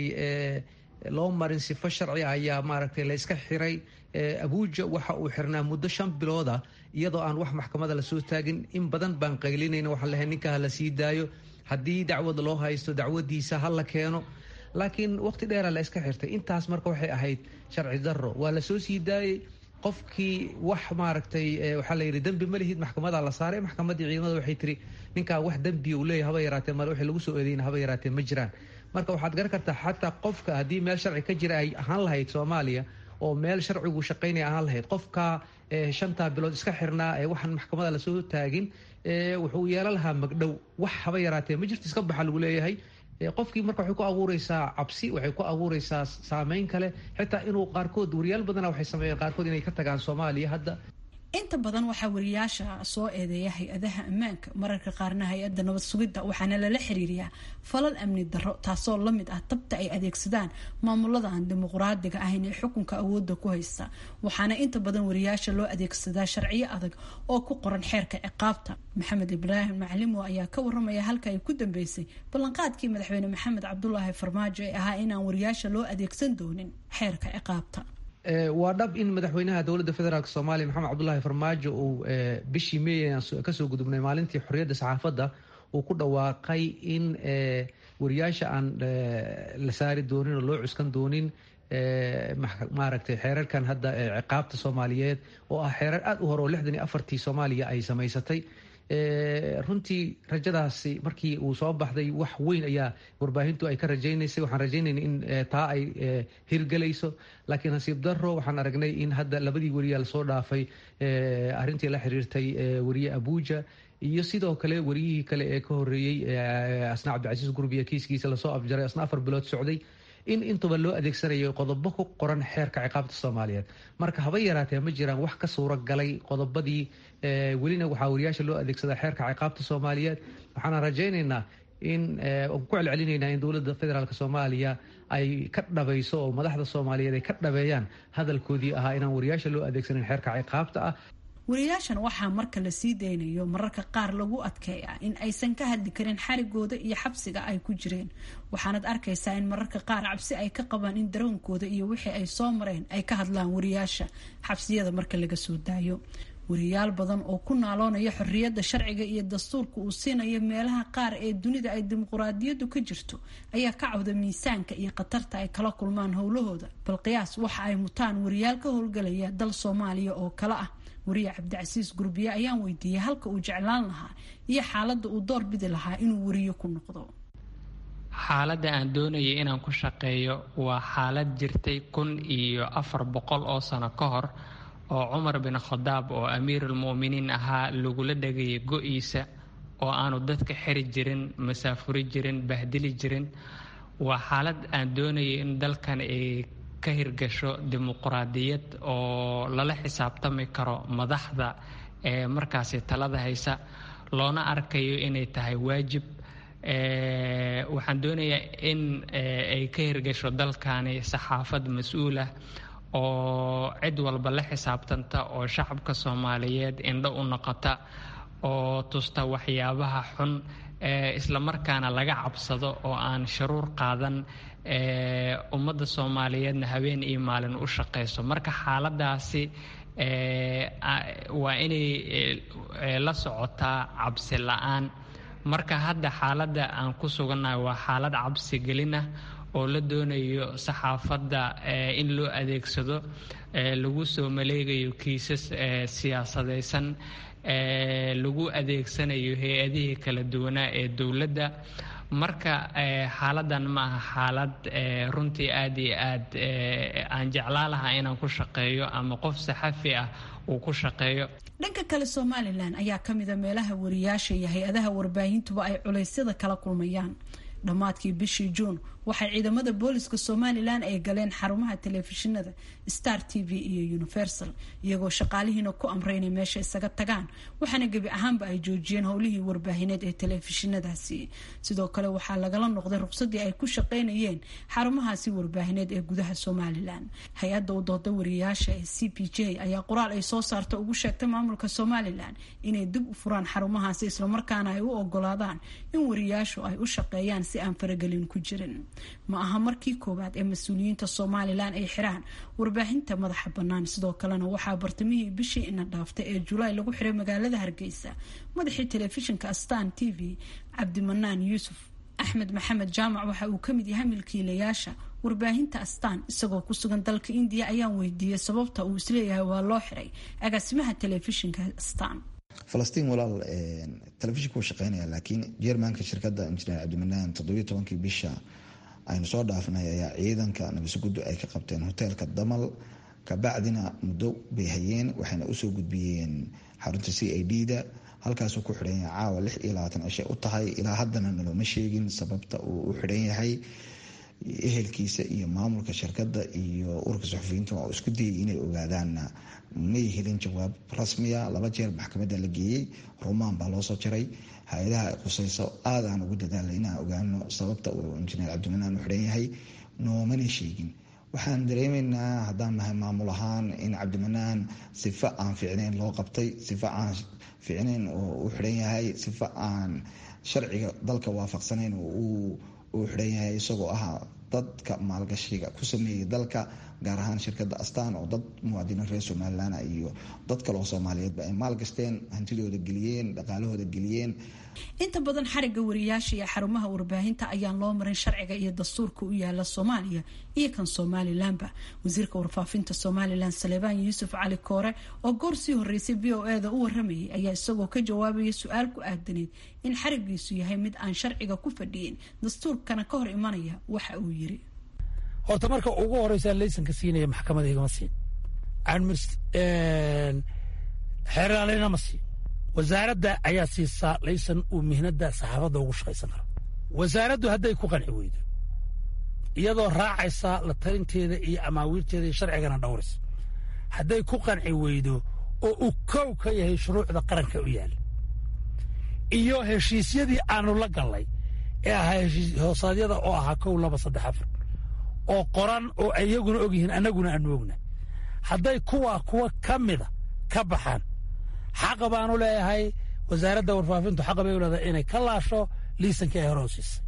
loo marin sifo sharci ayaa maaragtay la yska xiray abuuja waxa uu xirnaa muddo shan bilooda iyadoo aan wax maxkamada lasoo taagin in badan baan qaylinayna waxaan lehay ninka ha la sii daayo haddii dacwad loo haysto dacwadiisa ha la keeno laakiin waqti dheeraa la iska xirtay intaas marka waxay ahayd sharci daro waa lasoo sii daayey qofkii wax maaragtay waxaa la yidhi dembi ma lihid maxkamadaa la saaray maxkamaddii ciidamada waxay tiri ninkaa wax dembiya uu leeyahy haba yaraatee male wixii lagu soo eedeyna haba yaraatee ma jiraan marka waxaad garan kartaa xataa qofka haddii meel sharci ka jira ay ahaan lahayd soomaaliya oo meel sharcigu shaqaynaya ahaan lahayd qofka shantaa bilood iska xirnaa ee waxaan maxkamada lasoo taagin wuxuu yeelan lahaa magdhow wax haba yaraatee ma jirto iska baxa lagu leeyahay qofkii marka waxay ku abuureysaa cabsi waxay ku abuureysaa saameyn kale xitaa inuu qaarkood wariyaal badana waxay sameeyeen qaarkood inay ka tagaan soomaaliya hadda inta badan waxaa wariyaasha soo eedeeya hay-adaha ammaanka mararka qaarna hay-adda nabad sugidda waxaana lala xiriiriyaa falal amni darro taasoo lamid ah tabta ay adeegsadaan maamulada aan dimuqraadiga ahayn ee xukunka awoodda ku haysta waxaana inta badan wariyaasha loo adeegsadaa sharciyo adag oo ku qoran xeerka ciqaabta maxamed ibraahim macalimo ayaa ka waramaya halka ay ku dambeysay ballanqaadkii madaxweyne maxamed cabdulaahi farmaajo ee ahaa inaan wariyaasha loo adeegsan doonin xeerka ciqaabta waa dhab in madaxweynaha dowladda federaalk soomaaliya maxamed cabdulaahi farmaajo uu bishii meey kasoo gudubnay maalintii xorriyadda saxaafadda uu ku dhawaaqay in wariyaasha aan la saari doonin oo loo cuskan doonin maaragtay xeerarkan hadda ciqaabta soomaaliyeed oo ah xeerar aada u hore oo lixdan iyo afartii soomaaliya ay samaysatay runtii rajadaasi markii uu soo baxday wax weyn ayaa warbaahintu ay ka rajaynaysay waxaan rajaynayna in taa ay hirgelayso laakiin nasiib daro waxaan aragnay in hadda labadii weriyaa lasoo dhaafay arrintii la xiriirtay weriye abuuja iyo sidoo kale weriyihii kale ee ka horeeyey asna cabdicasiis gurbiya kiiskiisa lasoo afjaray asna afar bilood socday in intuba loo adeegsanayo qodobo ku qoran xeerka ciqaabta soomaaliyeed marka haba yaraatee ma jiraan wax ka suuro galay qodobadii welina waxaa wariyaasha loo adeegsada xeerka ciqaabta soomaaliyeed waxaana rajaynaynaa in ku celcelinaynaa in dowladda federaalk soomaaliya ay ka dhabayso oo madaxda soomaaliyeed ay ka dhabeeyaan hadalkoodii ahaa inaan wariyaasha loo adeegsanin xeerka ciqaabta ah wariyaashan waxaa marka la sii daynayo mararka qaar lagu adkeeya in aysan ka hadli karin xarigooda iyo xabsiga ay ku jireen waxaanad arkaysaa in mararka qaar cabsi ay ka qabaan in daroonkooda iyo wixii ay soo mareen ay ka hadlaan wariyaasha xabsiyada marka laga soo daayo wariyaal badan oo ku naaloonaya xorriyadda sharciga iyo dastuurka uu siinayo meelaha qaar ee dunida ay dimuquraadiyaddu ka jirto ayaa ka cawda miisaanka iyo khatarta ay kala kulmaan howlahooda bal qiyaas waxa ay mutaan wariyaal ka howlgalaya dal soomaaliya oo kale ah wariye cabdicasiis gurbiye ayaan weydiiyey halka uu jeclaan lahaa iyo xaaladda uu door bidi lahaa inuu wariyo ku noqdo xaaladda aan doonayay inaan ku shaqeeyo waa xaalad jirtay kun iyo afar boqol oo sano ka hor oo cumar bin khadaab oo amiirulmu'miniin ahaa lagula dhagayay go-iisa oo aanu dadka xiri jirin masaafuri jirin bahdili jirin waa xaalad aan doonayay in dalkan ay ka hirgasho dimuquraadiyad oo lala xisaabtami karo madaxda ee markaasi talada haysa loona arkayo inay tahay waajib waxaan doonayaa in ay ka hirgasho dalkani saxaafad mas-uulah oo cid walba la xisaabtanta oo shacabka soomaaliyeed indho u noqota oo tusta waxyaabaha xun islamarkaana laga cabsado oo aan sharuur qaadan ummadda soomaaliyeedna habeen iyo maalin u shaqayso marka xaaladaasi waa inay la socotaa cabsi la-aan marka hadda xaaladda aan ku sugannahay waa xaalad cabsi gelinah oo la doonayo saxaafadda in loo adeegsado lagu soo maleegayo kiisas siyaasadaysan lagu adeegsanayo hay-adihii kala duwanaa ee dowladda marka xaaladan ma aha xaalad runtii aad iyo aad aan jeclaa lahaa inaan ku shaqeeyo ama qof saxafi ah uu ku shaqeeyo dhanka kale somalilan ayaa ka mida meelaha wariyaasha iyo hay-adaha warbaahintuba ay culeysyada kala kulmayaan dhammaadkii bishii juun waxay ciidamada booliska somalilan ay galeen xarumaha telefishinada star t v iyo universal iyagoo shaqaalihiina ku amray inay meesha isaga tagaan waxaana gebi ahaanba ay joojiyeen howlihii warbaahineed ee telefishinadaasi sidoo kale waxaa lagala noqday ruqsadii ay ku shaqeynayeen xarumahaasi warbaahineed ee gudaha somalilan hay-adda u dooda wariyayaasha ee c p j ayaa qoraal ay soo saarta ugu sheegtay maamulka somalilan inay dib u furaan xarumahaasi islamarkaana ay u ogolaadaan in wariyayaashu ay u shaqeeyaan si aan faragelin ku jirin ma aha markii koowaad ee mas-uuliyiinta somalilan ay xiraan warbaahinta madaxa bannaan sidoo kalena waxaa bartamihii bishii ina dhaaftay ee julaay lagu xiray magaalada hargeysa madaxii telefishinka astan t v cabdimanaan yuusuf axmed maxamed jaamac waxa uu kamid yahay milkiilayaasha warbaahinta astaan isagoo ku sugan dalka indiya ayaan weydiiyey sababta uu isleeyahay waa loo xiray agaasimaha telefishinka astaan falastiin walaal telefishinku wuu shaqeynaya laakiin jermanka shirkadda injineer cabdimanaan toddobiyo tobankii bisha aynu soo dhaafnay ayaa ciidanka nabasuguddu ay ka qabteen hoteelka damal kabacdina muddo bay hayeen waxayna usoo gudbiyeen xarunta c i d da halkaasuu ku xidhan yahay caawa lix iyo labaatan cishe u tahay ilaa haddana nalooma sheegin sababta uu u xidhan yahay ehelkiisa iyo maamulka shirkadda iyo ururka suxufiyiinta oo isku dayay inay ogaadaanna may helin jawaab rasmiya laba jeer maxkamadda la geeyey rumaan baa loosoo jaray hay-adaha ay khuseyso aad aan ugu dadaalay inaan ogaano sababta uu injineer cabdimanaan u xidhan yahay noomana sheegin waxaan dareemaynaa haddaan nahay maamul ahaan in cabdimanaan sifo aan fiicnayn loo qabtay sifo aan fiicnayn oo u xidhan yahay sifo aan sharciga dalka waafaqsanayn oo uu xidhan yahay isagoo ah dadka maalgashiga ku sameeyay dalka gaar ahaan shirkadda astaan oo dad muwaadiniin reer somalilan iyo dad kale oo soomaaliyeedba ay maalgashteen hantidooda geliyeen dhaqaalahooda geliyeen inta badan xariga wariyaasha iyo xarumaha warbaahinta ayaan loo marin sharciga iyo dastuurka u yaala soomaaliya iyo kan somalilanba wasiirka warfaafinta somalilan saleebaan yuusuf cali koore oo goor sii horeysay v o eda u waramayay ayaa isagoo ka jawaabaya su-aal ku aadaneyd in xarigiisu yahay mid aan sharciga ku fadhiyin dastuurkana ka hor imanaya waxa uu yiri horta marka ugu horeysaa laysanka siinaya maxkamada igama siin xeeraalina ma siin wasaaradda ayaa siisaa laysan uu mihnada saxaafadda ugu shaqaysan karo wasaaraddu hadday ku qanci weydo iyadoo raacaysa la talinteeda iyo amaawiirteeda iyo sharcigana dhowraysa hadday ku qanci weydo oo uu kow ka yahay shuruucda qaranka u yaalla iyo heshiisyadii aanu la gallay ee ahaa heshiis hoosaadyada oo ahaa kow laba saddex afar oo qoran oo iyaguna og yihiin annaguna aanu ogna hadday kuwaa kuwa ka mida ka baxaan xaqa baanu leeyahay wasaaradda warfaafintu xaqa bay u leedahay inay ka laasho liisankii ay hore u siisay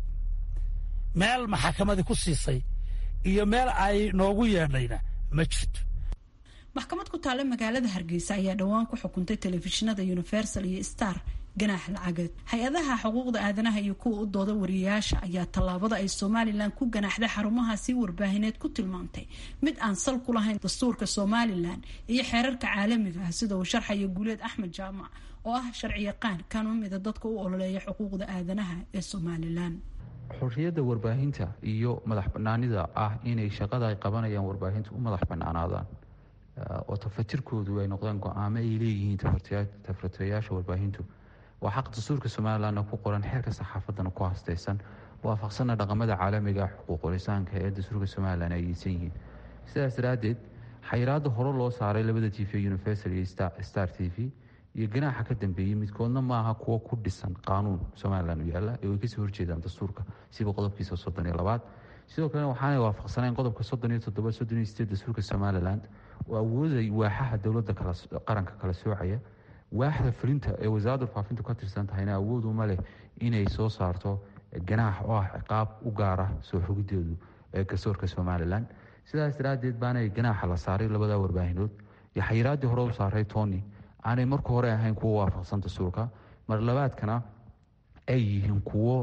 meel maxakamadii ku siisay iyo meel ay noogu yeedhayna ma jirto maxkamad ku taalla magaalada hargeysa ayaa dhowaan ku xukuntay telefishinada universal iyo star ganaax lacageed hay-adaha xuquuqda aadanaha iyo kuwa u dooda wariyayaasha ayaa tallaabada ay somalilan ku ganaaxday xarumahaasi warbaahineed ku tilmaantay mid aan sal ku lahayn dastuurka somalilan iyo xeerarka caalamiga ah sida uu sharxaya guuleed axmed jaamac oo ah sharci yaqaan kan u mida dadka u ololeeya xuquuqda aadanaha ee somalilan xorriyadda warbaahinta iyo madax banaanida ah inay shaqada ay qabanayaan warbaahinta u madax banaanaadaan oo tafatirkoodu ay noqdaan go-aamo ay leeyihiin tafratayaasha warbaahintu waa xaq dastuurka somalilanna ku qoran xeerka saxaafadana ku hastaysan waafaqsanna dhaqamada caalamiga xuquuqulisaanka ee dastuurka somalilan ay yeysan yihiin sidaas daraaddeed xayiraada hore loo saaray labada t v universal iyo star t v iyo ganaaxa ka dambeeyey midkoodna maaha kuwo ku dhisan qaanuun somalilan u yaalla ee way kasoo horjeedaan dastuurka siba qodobkiisa soddon iyo labaad sidoo kalena waxaanay waafaqsanayn qodobka soddon iyo toddoba soddon iyo sideed dastuurka somalilan oo awooday waaxaha dowladda qaranka kala soocaya waaxda fulinta ee wasaaradda warfaafintu ka tirsan tahayna awood uma leh inay soo saarto ganaax oo ah ciqaab u gaara soo xogideedu ee garsoorka somalilan sidaas daraaddeed baanay ganaaxa la saaray labada warbaahinood iyo xayiraaddii hore u saaray tony aanay marka hore ahayn kuwo waafaqsan dastuurka mar labaadkana ay yihiin kuwo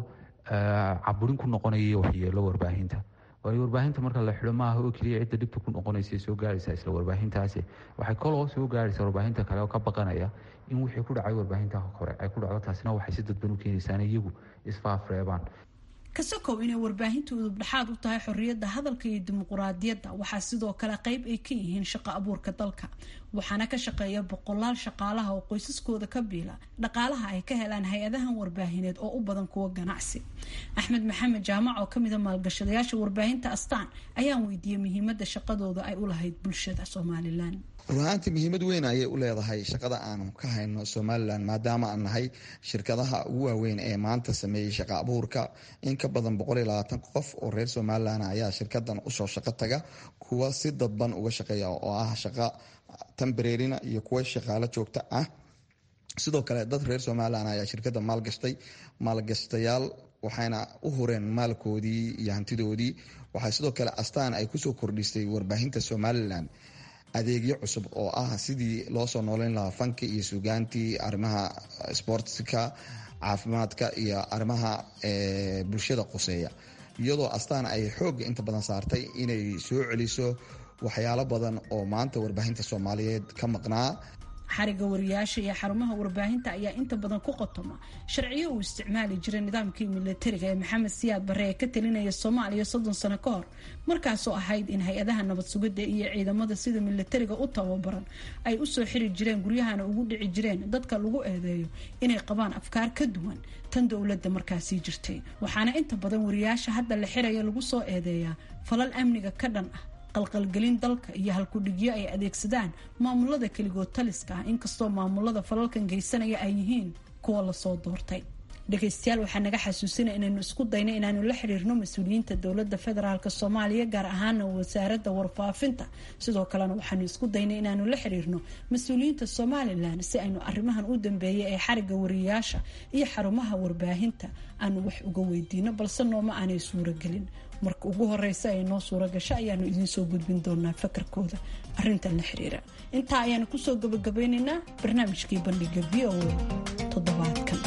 caburin ku noqonaya waxyeelo warbaahinta waayo warbaahinta marka la xidho maaha oo keliya cidda dhibta ku noqonaysa soo gaaraysa isla warbaahintaasi waxay koloo soo gaaraysa warbaahinta kale oo ka baqanaya in wixii ku dhacay warbaahinta hore ay ku dhacdo taasina waxay si dadban u keenaysaa iyagu isfaafreebaan kasakow inay warbaahintu udubdhexaad u tahay xorriyadda hadalka iyo dimuquraadiyadda waxaa sidoo kale qayb ay ka yihiin shaqo abuurka dalka waxaana ka shaqeeya boqolaal shaqaalaha oo qoysaskooda ka biila dhaqaalaha ay ka helaan hay-adahan warbaahineed oo u badan kuwa ganacsi axmed maxamed jaamac oo kamida maalgashadayaasha warbaahinta astaan ayaan weydiiyey muhiimada shaqadooda ay u lahayd bulshada somalilan runaantii muhiimad weyn ayay u leedahay shaqada aanu ka hayno somalilan maadaama aan nahay shirkadaha ugu waaweyn ee maanta sameeyey shaqa abuurka in ka badan qof oo reer somalilan ayaa shirkadan usoo shaqo taga kuwa si dadban uga shaqeeya oo ah shaqa tambareerina iyo kuwa shaqaalo joogta ah sidoo kale dad reer somalilan ayaa shirkada maalgashtay maalgashtayaal waxayna u hureen maalkoodii iyo hantidoodii waxaa sidoo kale astaan ay kusoo kordhisay warbaahinta somalilan adeegyo cusub oo ah sidii loo soo nooleyn lahaa fanki iyo sugaantii arrimaha sportska caafimaadka iyo arrimaha bulshada quseeya iyadoo astaan ay xoogga inta badan saartay inay soo celiso waxyaalo badan oo maanta warbaahinta soomaaliyeed ka maqnaa xariga wariyaasha iyo xarumaha warbaahinta ayaa inta badan ku qotoma sharciyo uu isticmaali jiray nidaamkii milatariga ee maxamed siyaad barre ee ka talinaya soomaaliya soddon sano ka hor markaasoo ahayd in hay-adaha nabad sugidda iyo ciidamada sida milatariga u tababaran ay usoo xiri jireen guryahana ugu dhici jireen dadka lagu eedeeyo inay qabaan afkaar ka duwan tan dowladda markaasii jirtay waxaana inta badan wariyaasha hadda la xiraya lagu soo eedeeyaa falal amniga ka dhan ah qalqalgelin dalka iyo halkudhigyo ay adeegsadaan maamulada keligood taliska ah inkastoo maamulada falalkan geysanaya ay yihiin kuwa lasoo doortay dhegeystayaal waxaa naga xasuusinaya inaynu isku dayno inaanu la xiriirno mas-uuliyiinta dowlada federaalk soomaaliya gaar ahaana wasaarada warfaafinta sidoo kalena waxaanu isku daynay inaanu la xiriirno mas-uuliyiinta somalilan si aynu arimahan u dambeeyay ee xariga wariyaasha iyo xarumaha warbaahinta aanu wax uga weydiino balse nooma aanay suuragelin marka ugu horeysa ay noo suura gasho ayaanu idiinsoo gudbin doonaa fakarkooda arintan la xiriira intaa ayaanu kusoo gabagabeyneynaa barnaamijkii bandhiga v o a toddobaadkan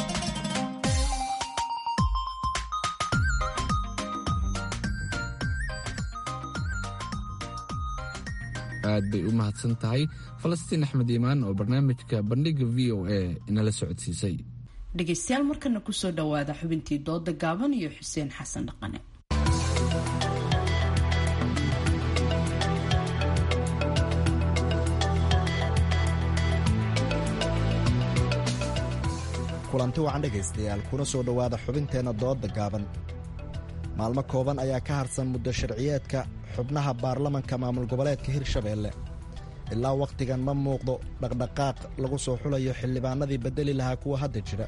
aad bay u mahadsan tahay falastiin axmed iimaan oo barnaamijka bandhiga v o a inala socodsiisay dhegeystayaal markana kusoo dhawaada xubintii dooda gaaban iyo xuseen xasan dhaqane kulanti wacan dhegaystayaal kuna soo dhowaada xubinteenna dooda gaaban maalmo kooban ayaa ka harsan muddo sharciyeedka xubnaha baarlamanka maamul goboleedka hirshabeelle ilaa wakhtigan ma muuqdo dhaqdhaqaaq lagu soo xulayo xildhibaanadii beddeli lahaa kuwa hadda jira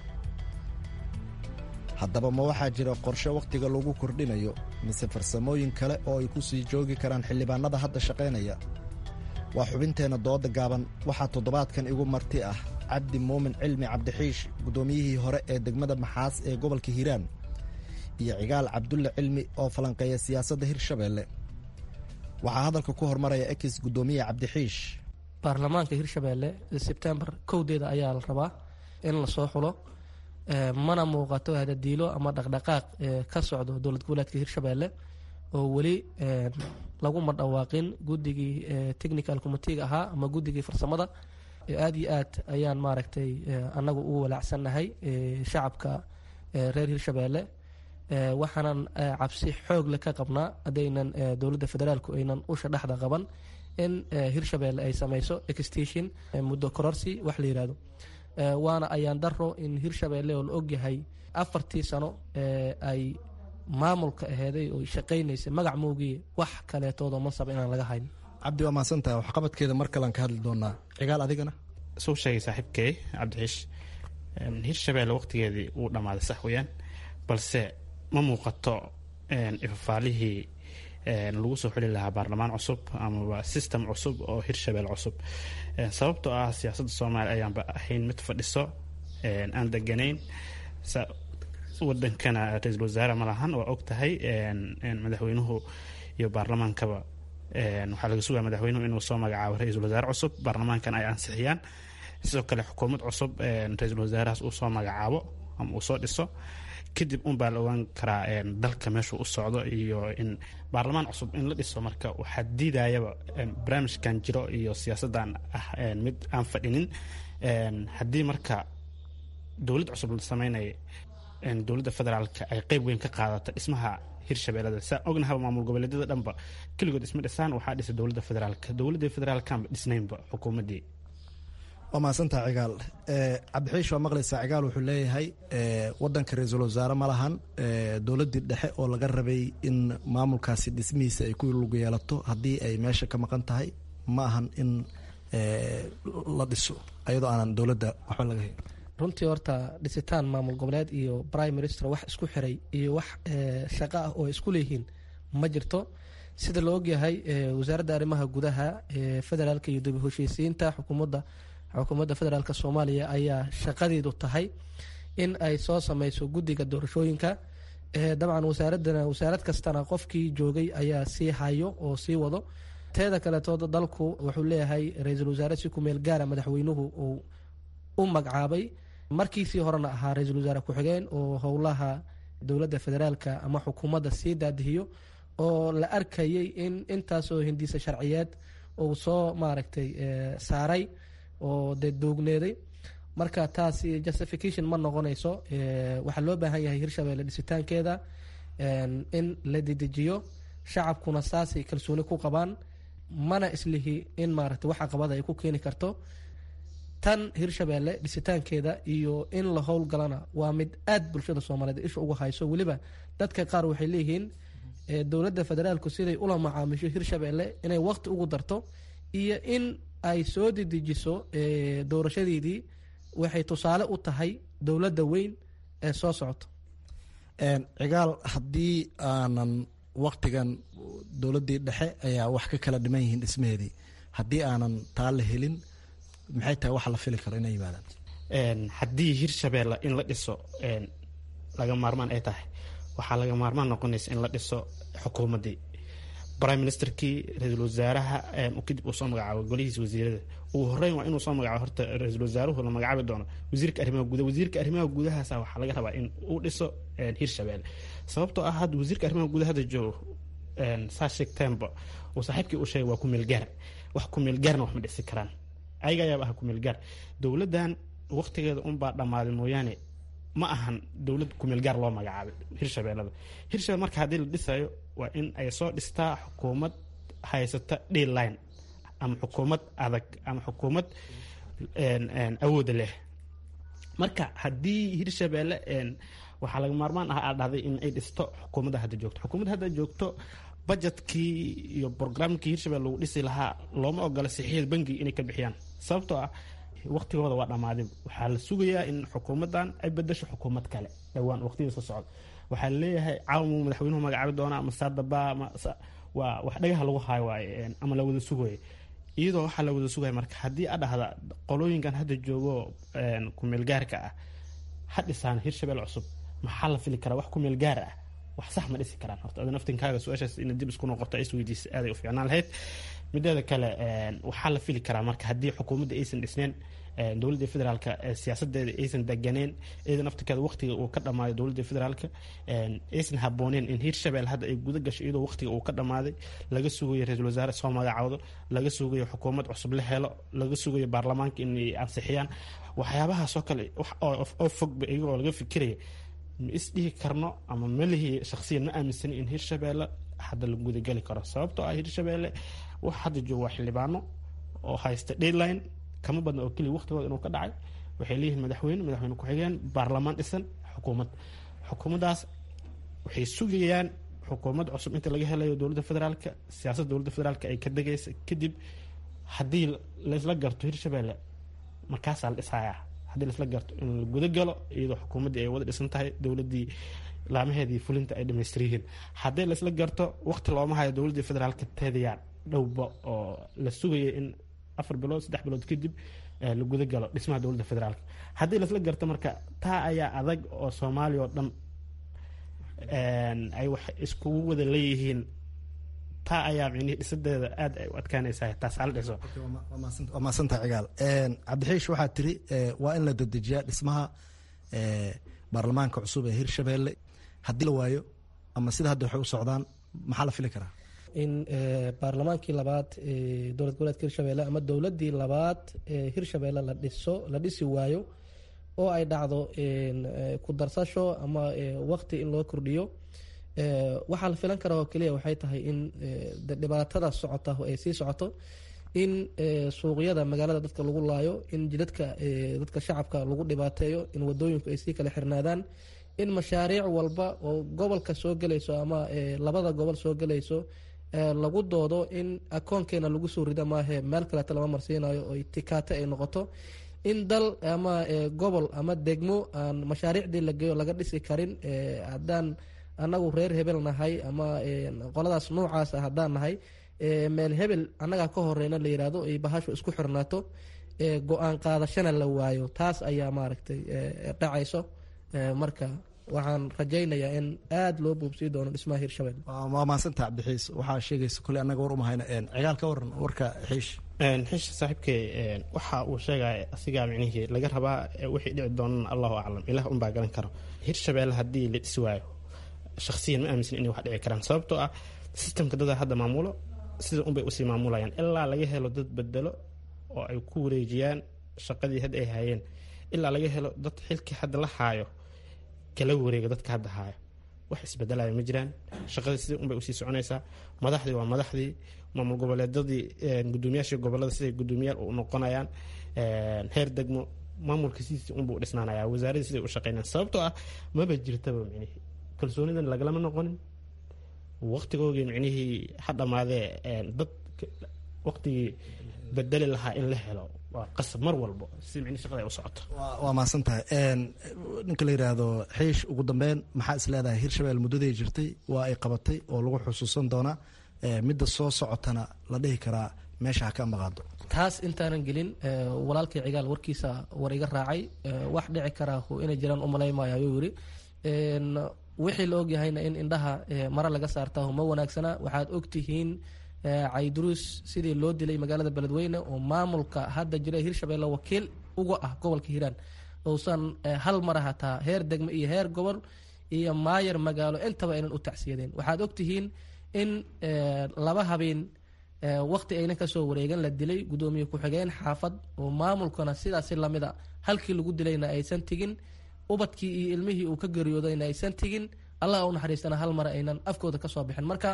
haddaba ma waxaa jira qorshe wakhtiga lagu kordhinayo mise farsamooyin kale oo ay ku sii joogi karaan xildhibaanada hadda shaqaynaya waa xubinteenna dooda gaaban waxaa toddobaadkan igu marti ah cabdi muumin cilmi cabdixiish guddoomiyihii hore ee degmada maxaas ee gobolka hiiraan iyo cigaal cabdulle cilmi oo falanqeeya siyaasadda hirshabeelle waxaa hadalka ku hormaraya ekis guddoomiye cabdixiish baarlamaanka hirshabeelle sebtembar kowdeeda ayaa la rabaa in lasoo xulo mana muuqato hadadiilo ama dhaqdhaqaaq ka socdo dowlad goboleedka hirshabeelle oo weli laguma dhawaaqin guddigii technical committeega ahaa ama guddigii farsamada aada iyo aad ayaan maaragtay annagu ugu walaacsannahay shacabka reer hirshabeelle waxaanan cabsi xoogle ka qabnaa haddaynan dowladda federaalku aynan usha dhexda qaban in hirshabeelle ay sameyso exstation muddo kororsi wax la yihahdo waana ayaan daro in hirshabeelle oo la ogyahay afartii sano ay maamulka aheeday oo shaqaynaysa magac moogiye wax kaleetoodoo mansaba inaan laga hayn cabdi waa mahadsantaha waxqabadkeeda mar kalean ka hadli doonaa cigaal adigana suu sheegay saaxiibkey cabdixiish hirshabeelle waqtigeedii wuu dhammaaday sax weyaan balse ma muuqato ifafaalihii lagu soo xuli lahaa baarlamaan cusub amaba system cusub oo hirshabelle cusub sababtoo ah siyaasadda soomaaliya ayaanba ahayn mid fadhiso aan deganayn wadankana ra-iisul wasaare ma lahan waa og tahay madaxweynuhu iyo baarlamaankaba waxaa laga sugaya madaxweynuhu inuu soo magacaabo ra-iisul wasaare cusub baarlamaankana ay ansixiyaan sidoo kale xukuumad cusub ra-iisul wasaarahaas uu soo magacaabo ama uu soo dhiso kadib unbaa la ogaan karaa dalka meeshuu u socdo iyo in baarlamaan cusub in la dhiso marka waxaa diidayaba barnaamijkan jiro iyo siyaasaddan ah mid aan fadhinin haddii marka dowlad cusub la sameynaya dowladda federaalka ay qeyb weyn ka qaadata dhismaha hirshabeellada saa ognahaba maamul goboleedyada dhanba keligood isma dhisaan waxaa dhisa dowladda federaalka dowladda federaalkanba dhisnaynba xukuumaddii waa mahadsantaha cigaal cabdixiish waa maqlaysaa cigaal wuxuu leeyahay wadanka ra-iisul wasaare ma lahan dowladdii dhexe oo laga rabay in maamulkaasi dhismihiisa ay ku lug yeelato haddii ay meesha ka maqan tahay ma ahan in la dhiso ayadoo aanan dowladda waxba laga hayn runtii horta dhisitaan maamul goboleed iyo prime minister wax isku xiray iyo wax shaqo ah oo isku leeyihiin ma jirto sida la ogyahay wasaaradda arrimaha gudaha federaalka iyo dib heshiisiinta xukuumadda xukuumadda federaalk soomaaliya ayaa shaqadeedu tahay in ay soo sameyso guddiga doorashooyinka dabcan wasaaradana wasaarad kastana qofkii joogay ayaa sii hayo oo sii wado teeda kaleetood dalku wuxuu leeyahay ra-iisul wasaare si kumeel gaara madaxweynuhu uu u magacaabay markiisii horena ahaa ra-iisul wasaare ku-xigeen oo howlaha dowladda federaalka ama xukuumadda sii daadihiyo oo la arkayay in intaasoo hindiisa sharciyeed uu soo maaragtay saaray oo dee doogneeday marka taasi justification ma noqonayso waxaa loo baahan yahay hirshabelle dhisitaankeeda in la dedejiyo shacabkuna saasay kalsooni ku qabaan mana islihi in maaragtay wax caqabada ay ku keeni karto tan hirshabelle dhisitaankeeda iyo in la howlgalana waa mid aad bulshada soomaaliyeed isha uga hayso weliba dadka qaar waxay leeyihiin dowladda federaalku siday ula macaamisho hirshabelle inay waqti ugu darto iyo in ay soo dedejiso doorashadeedii waxay tusaale u tahay dowladda weyn ee soo socoto cigaal haddii aanan waktigan dowladdii dhexe ayaa wax ka kala dhiman yihiin dhismaheedii haddii aanan taa la helin maxay tahay waxa la fili karo inay yimaadaan haddii hirshabeelle in la dhiso laga maarmaan ay tahay waxaa laga maarmaan noqonaysa in la dhiso xukuumaddii prime ministerkii ra-iisul wasaaraha kadib uu soo magacaabo golihiisa wasiirada ugu horeyn waa inuu soo magacaabo horta ra-iisul wasaaruhu la magacaabi doono wasiirka arrimaha gudaha wasiirka arrimaha gudahaasa waxaa laga rabaa in uu dhiso hirshabeelle sababtoo ah hadda wasiirka arrimaha gudaha hadda joogo saa sheegteenba uu saaxiibkii u sheegay waa ku meelgaar wax ku meelgaarna wax ma dhisi karaan ayaga ayaaba ah ku meelgaar dowladdan waqtigeeda unbaa dhammaaday mooyaane ma ahan dowlad kumeelgaar loo magacaabay hirshabeellada hirshabelle marka haddii la dhisayo waa in ay soo dhistaa xukuumad haysata dline ama xukuumad adag ama xukuumad awooda leh marka haddii hirshabeelle waxaa laga maarmaan ah aad dhahday in ay dhisto xukuumadda hadda joogto xukuumadda hadda joogto budgetkii iyo brograamkii hirshabelle lagu dhisi lahaa looma ogola saxiixda bangiga inay ka bixiyaan sababtoo ah waqtigooda waa dhammaaday waxaa la sugayaa in xukuumaddan ay bedasho xukuumad kale dhowaan waqtiyada soo socda waxaa laleeyahay caawamuu madaxweynuhu magacaabi doonaa masaadaba waa wax dhagaha lagu haayo waaye ama la wada sugayo iyadoo waxaa la wada sugaya marka haddii a dhahda qolooyinkan hadda joogo kumeelgaarka ah ha dhisaan hirshabelle cusub maxaa la fili karaa wax kumeelgaar ah wax sax ma dhisi karaan horta adin aftinkaaga su-aashaas ina dib isku noqoto is weydiisa aaday u fiicnaan lahayd mideeda kale waxaa la fili karaa marka haddii xukuumadda aysan dhisneen dowladda federaalka siyaasadeeda aysan deganeen iyadan aftirkeeda waqtiga uu ka dhammaaday dowladda federaalka aysan habooneen in hirshabelle hadda ay guda gasho iyadoo waqtiga uu ka dhammaaday laga sugayo ra-iisul wasaare soo magacawdo laga sugayo xukuumad cusub la helo laga sugayo baarlamaanka inay ansixiyaan waxyaabahaasoo kale oo fogba iyagoo laga fikiraya ma isdhihi karno ama malihii shaksiyan ma aaminsani in hirshabelle hadda la gudageli karo sababtoo ah hirshabelle wax hadda joogo waa xildhibaano oo haysta deadline kama badna oo keliya waqtigooda inuu ka dhacay waxay leeyihiin madaxweyne madaxweyne ku-xigeen baarlamaan dhisan xukuumad xukuumaddaas waxay sugayaan xukuumad cusub inta laga helayo dowladda federaalka siyaasadda dowladda federaalka ay ka degaysa kadib haddii laysla garto hirshabelle markaasaa la dhisayaa haddii laisla garto in la guda galo iyadoo xukuumaddii ay wada dhisan tahay dowladdii laamaheedii fulinta ay dhamaystir yihiin haddii laisla garto waqti looma hayo dowladdii federaalka teedayaa dhowba oo la sugaya in afar bilood saddex bilood kadib la guda galo dhismaha dowladda federaalka haddii laisla garto marka taa ayaa adag oo soomaaliya oo dhan ay wax iskugu wada leeyihiin taa ayaa micnihii dhisadeeda aad ay u adkaanaysaa taas hala dhiso waa maadsantaha cigaal cabdixiish waxaa tiri waa in la dedejiyaa dhismaha baarlamaanka cusub ee hirshabelle haddii la waayo ama sida hadda waxay u socdaan maxaa la fili karaa in baarlamaankii labaad dowlad goboleedka hirshabelle ama dowladii labaad ee hirshabelle la dhiso la dhisi waayo oo ay dhacdo ku darsasho ama waqti in loo kordhiyo waxaa la filan karaa oo keliya waxay tahay in dhibaatada socota ay sii socoto in suuqyada magaalada dadka lagu laayo in jidadka dadka shacabka lagu dhibaateeyo in wadooyinku ay sii kala xirnaadaan in mashaariic walba oo gobolka soo gelayso ama labada gobol soo gelayso lagu doodo in akoonkeena lagu soo rida maahe meel kaleeto lama marsiinayo oo tikaate ay noqoto in dal ama gobol ama degmo aan mashaariicdii lageeyo laga dhisi karin haddaan anagu reer hebel nahay ama qoladaas noocaasa haddaan nahay meel hebel annagaa ka horeyna la yirahdo ay bahashu isku xirnaato go-aan qaadashana la waayo taas ayaa maaragtay dhacayso marka waxaan rajaynayaa in aada loo buubsii doono dhismaha hirshabelle waa mahadsanta cabdixiis waxaa sheegaysa kule annaga war umahayna cigaal ka waran warka xiish xiish saaxiibkey waxa uu sheegaya asigaa micnihii laga rabaa wixii dhici doonana allahu aclam ilaah unbaa garan karo hirshabelle haddii la dhisi waayo shaksiyan ma aaminsan inay wax dhici karaan sababtoo ah sistamka dada hadda maamulo sida unbay usii maamulayaan ilaa laga helo dad bedelo oo ay ku wareejiyaan shaqadii hadda ay hayeen ilaa laga helo dad xilkii hadda la haayo kala wareega dadka hadda haayo wax isbedelaya ma jiraan shaqadii sidii unbay usii soconaysaa madaxdii waa madaxdii maamul goboleedadii gudoomiyaashii gobolada siday gudoomiyaal u noqonayaan heer degmo maamulka sidiisii unbuu dhisnaanaya wasaaradii siday u shaqeynayaan sababtoo ah maba jirtaba micnihii kalsoonidan lagalama noqonin waqtigoogii micnihii ha dhammaadee dad waqtigii bedeli lahaa in la helo waa qasab mar walbo si micni shaqada ay u socoto waa mahadsan tahay ninka la yidhaahdo xiish ugu dambeyn maxaa is leedahay hirshabelle muddaday jirtay waa ay qabatay oo lagu xusuusan doonaa midda soo socotana la dhihi karaa meesha ha ka maqaado taas intaanan gelin walaalkii cigaal warkiisa war iga raacay wax dhici karaa inay jiraan umalaymaayo ayuu yiri wixii la ogyahayna in indhaha mare laga saartaa ma wanaagsana waxaad ogtihiin cayduruus sidii loo dilay magaalada beledweyne oo maamulka hadda jira hirshabelle wakiil uga ah gobolka hiiraan uusan hal mara hataa heer degme iyo heer gobol iyo maayar magaalo intaba aynan u tacsiyadeen waxaad ogtihiin in laba habeen waqti aynan kasoo wareegan la dilay gudoomiye ku-xigeen xaafad oo maamulkana sidaasi lamida halkii lagu dilayna aysan tegin ubadkii iyo ilmihii uu ka geeriyoodayna aysan tegin allah u naxariistana hal mara aynan afkooda kasoo bixin marka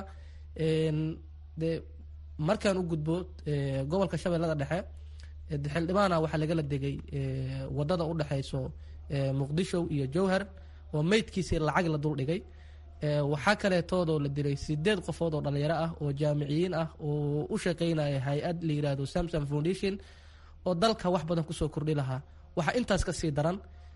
de markaan u gudbo gobolka shabeellada dhexe xildhibaana waxaa lagala degay wadada u dhexeyso muqdisho iyo jowhar oo meydkiisii lacag la dul dhigay waxaa kaleetoodoo la dilay sideed qofood oo dhalinyaro ah oo jaamiciyiin ah oo u shaqeynaya hay-ad la yirahdo samson foundation oo dalka wax badan kusoo kordhi lahaa waxaa intaas kasii daran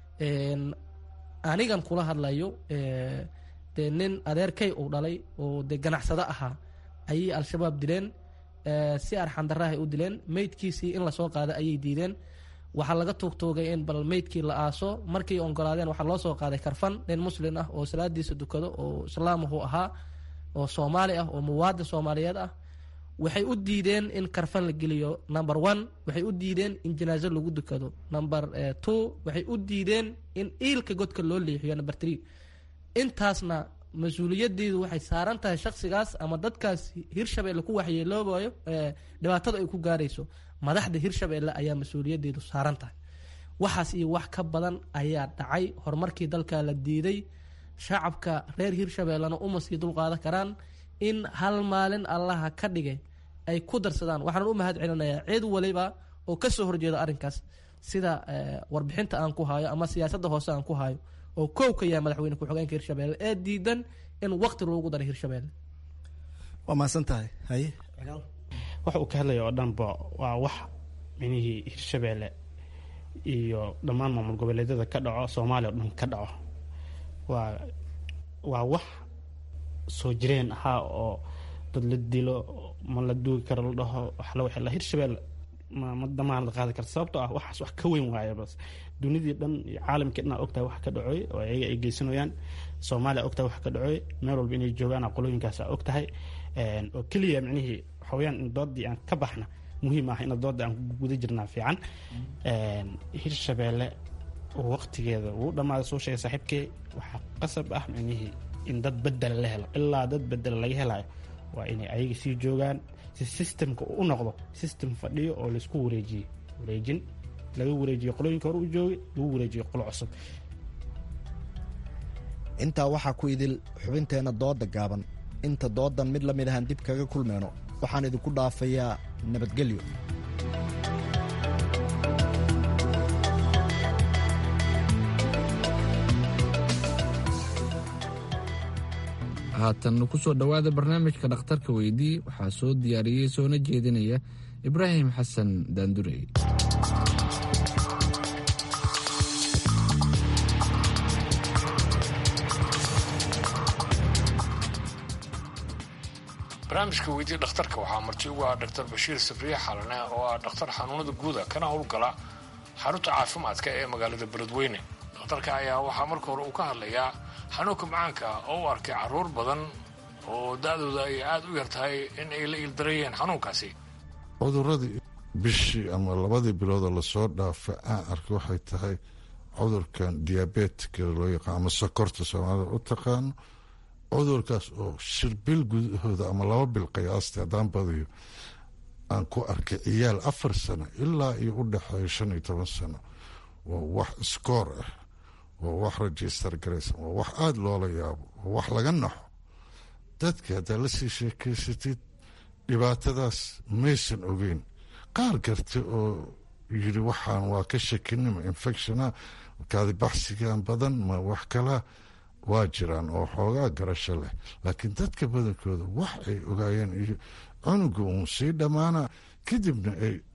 anigan kula hadlayo dee nin adeerkay uu dhalay oo dee ganacsado ahaa ayay al-shabaab dileen si arxandarahay u dileen meydkiisii in lasoo qaada ayay diideen waxaa laga tuugtuugay in bal meydkii la aaso markii ogolaadeen waxaa loo soo qaaday karfan nin muslin ah oo salaadiisa dukado oo islaamuhu ahaa oo soomaali ah oo muwaadin soomaaliyeed ah waxay u diideen in karfan la geliyo number one waxay u diideen in janaaso lagu dukado number two waxay u diideen in iilka godka loo leexiyo number three intaasna mas-uuliyadeedu waxay saaran tahay shaksigaas ama dadkaas hirshabelle ku waxyeeloobayo dhibaatada ay ku gaarayso madaxda hirshabelle ayaa mas-uuliyadeedu saaran tahay waxaas iyo wax ka badan ayaa dhacay horumarkii dalka la diiday shacabka reer hirshabellena uma sii dulqaadan karaan in hal maalin allaha ka dhigay ay ku darsadaan waxaan u mahad celinayaa cid waliba oo kasoo horjeeda arrinkaas sida warbixinta aan ku hayo ama siyaasadda hoose aan ku hayo oo kow ka yahay madaxweyne ku-xigeenka hirshabelle ee diidan in waqti loogu daray hirshabelle waa mahadsan tahay haye waxa uu ka hadlaya oo dhanba waa wax minihii hirshabelle iyo dhammaan maamul goboleedyada ka dhaco soomaaliya o dhan ka dhaco waa waa wax soo jireen ahaa oo dad la dilo ma la duugi karo la dhaho waxla waxla hirshabelle ma ma damaan la qaadi karta sababtoo ah waxaas wax ka weyn waaya bas dunidii dhan iyo caalamkii dhan ogtahay wax ka dhacoy oo ayaga ay geysanayaan soomaaliya ogtahay wax ka dhacoy meel walba inay joogaan qolooyinkaas ogtahay oo keliya micnihii waxaweyaan in doodii aan ka baxna muhiim ah ina dooda aan guda jirnaa fiican hirshabelle waqtigeeda wuu dhammaaday soo sheegay saaxiibkey waxaa qasab ah micnihii in dad bedela la helo ilaa dad bedela laga helayo waa inay ayaga sii joogaan si systemka u noqdo system fadhiyo oo laisku wareejiye wareejin laga wareejiyo qolooyinka hore u joogay lagu wareejiyo qolo cusub intaa waxaa ku idil xubinteenna dooda gaaban inta doodan mid la mid ahaan dib kaga kulmeyno waxaan idinku dhaafayaa nabadgelyo haatan ku soo dhowaada barnaamijka dhakhtarka weydii waxaa soo diyaariyey soona jeedinaya ibraahim xasan daandurey barnaamijka weydii dhakhtarka waxaa marti ugu ah dhaktar bashiir sabriye xalane oo ah dhakhtar xanuunada guuda kana howlgala xarunta caafimaadka ee magaalada beledweyne dhakhtarka ayaa waxaa marka hore uu ka hadlayaa xanuunka macaanka oo u arkay caruur badan oo da-dooda ay aada u yar tahay in ay la ildarayeen xanuunkaasi cuduradii bishii ama labadii biloodoo lasoo dhaafa aan arkay waxay tahay cudurkan diabetika loo yaqaan ama sokorta soomaalida u taqaano cudurkaas oo shir bil gudahooda ama laba bil qiyaasta haddaan badiyo aan ku arkay ciyaal afar sano ilaa iyo u dhexeeyo shan iyo toban sano waa wax iskoor ah waa wax register garaysan waa wax aada loola yaabo waa wax laga naxo dadka haddaa lasii sheekeysatid dhibaatadaas maysan ogeyn qaar garta oo yiri waxaan waa ka shakinima infectiona kaadi baxsigan badan ma wax kalaa waa jiraan oo xoogaa garasho leh laakiin dadka badankooda wax ay ogaayeen iyo cunuga uun sii dhammaana kadibna ay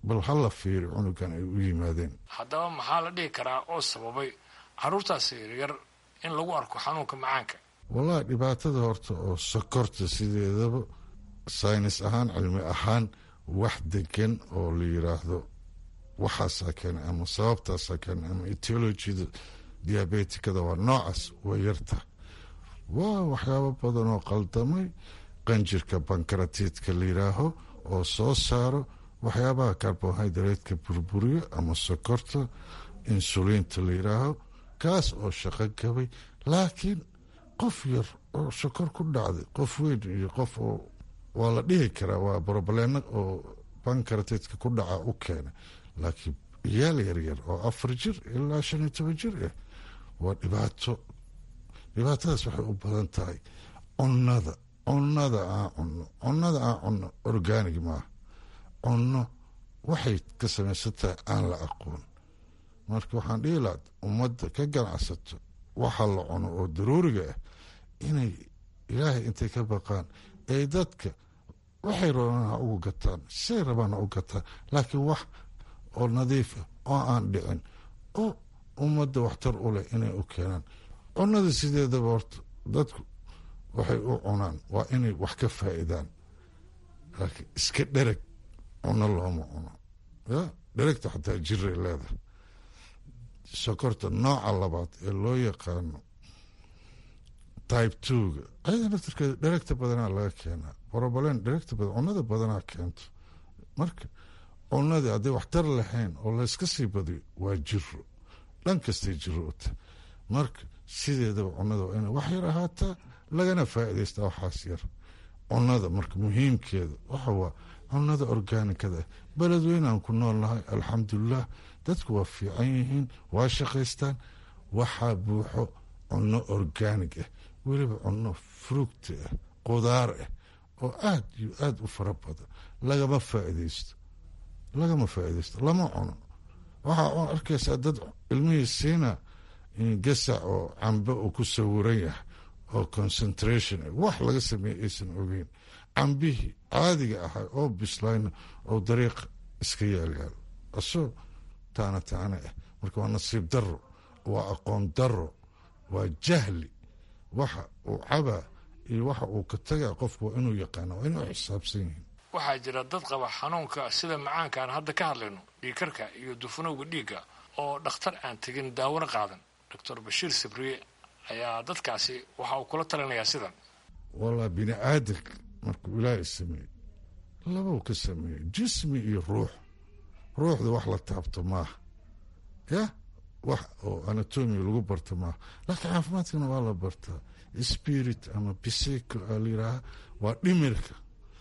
bal hala fiiri cunugan ay u yimaadeen haddaba maxaa la dhihi karaa oo sababay carruurtaasi yaryar in lagu arko xanuunka macaanka wallahi dhibaatada horta oo sokorta sideedaba saynis ahaan cilmi ahaan wax degan oo la yiraahdo waxaasaa keenay ama sababtaasaa keenay ama etiologida diabetikada waa noocaas waa yarta waa waxyaabo badan oo qaldamay qanjirka bankaratiidka la yiraaho oo soo saaro waxyaabaha carbohydratka burburiyo ama sokorta insuliinta la yiraaho kaas oo shaqo gabay laakiin qof yar oo sokor ku dhacday qof weyn iyo qof oo waa la dhihi karaa waa broblema oo bankaratiidka ku dhaca u keena laakiin iyaal yaryar oo afar jir ilaa shan iyo toban jir ah waa dhibaato dhibaatadaas waxay u badan tahay cunnada cunnada aan cunno cunnada aan cunno organig maaha cunno waxay ka samaysan tahay aan la aqoon marka waxaan dhihi lahaa ummadda ka ganacsato waxa la cuno oo daruuriga ah inay ilaahay intay ka baqaan ay dadka waxay rabaan ha ugu gataan say rabaan ha u gataan laakiin wax oo nadiif ah oo aan dhicin oo ummadda waxtar u leh inay u keenaan cunnada sideedaba horta dadku waxay u cunaan waa inay wax ka faa'iidaan laakiin iska dhereg cunno looma cuno ya dheregta xataa jiray leedahay sokorta nooca labaad ee loo yaqaano type twoga ayada naftirkeeda dheregta badanaa laga keenaa broblem dheregta badan cunnada badanaa keento marka cunnadii hadday waxtar lahayn oo layska sii badiyo waa jiro dhan kastay jiroota marka sideedaba cunnada waa inay wax yar ahaataa lagana faa'iidaystaa waxaas yar cunnada marka muhiimkeeda waxa waa cunnada organikada ah beledweynaan ku nool nahay alxamdulilah dadku waa fiican yihiin waa shaqaystaan waxaa buuxo cunno organig ah weliba cunno fruugta ah qudaar ah oo aad iyo aad u fara badan lagama faa'iidaysto lagama faa'iidaysto lama cuno waxaa arkaysaa dad ilmihii siina gasac oo cambe uu ku sawiran yahay oo concentration wax laga sameeye aysan ogeyn cambihii caadiga ahaa oo bislayna oo dariiq iska yaalyaalo asoo taana taana ah marka waa nasiib daro waa aqoon daro waa jahli waxa uu cabaa iyo waxa uu ka tagaa qofku waa inuu yaqaana waa inay u xisaabsan yihiin waxaa jira dad qaba xanuunka sida macaanka aan hadda ka hadlayno dhiigkarka iyo dufanowga dhiigga oo dhakhtar aan tegin daawona qaadan doctor bashiir sabriye ayaa dadkaasi waxa uu kula talinayaa sidan wallah bini aadanka markuu ilaahay sameeyey labau ka sameeyey jismi iyo ruux ruuxda wax la taabto maaha ya wax oo anatomiga lagu barto maaha laakiin caafimaadkana waa la bartaa spirit ama bisico aa la yidhaaha waa dhimirka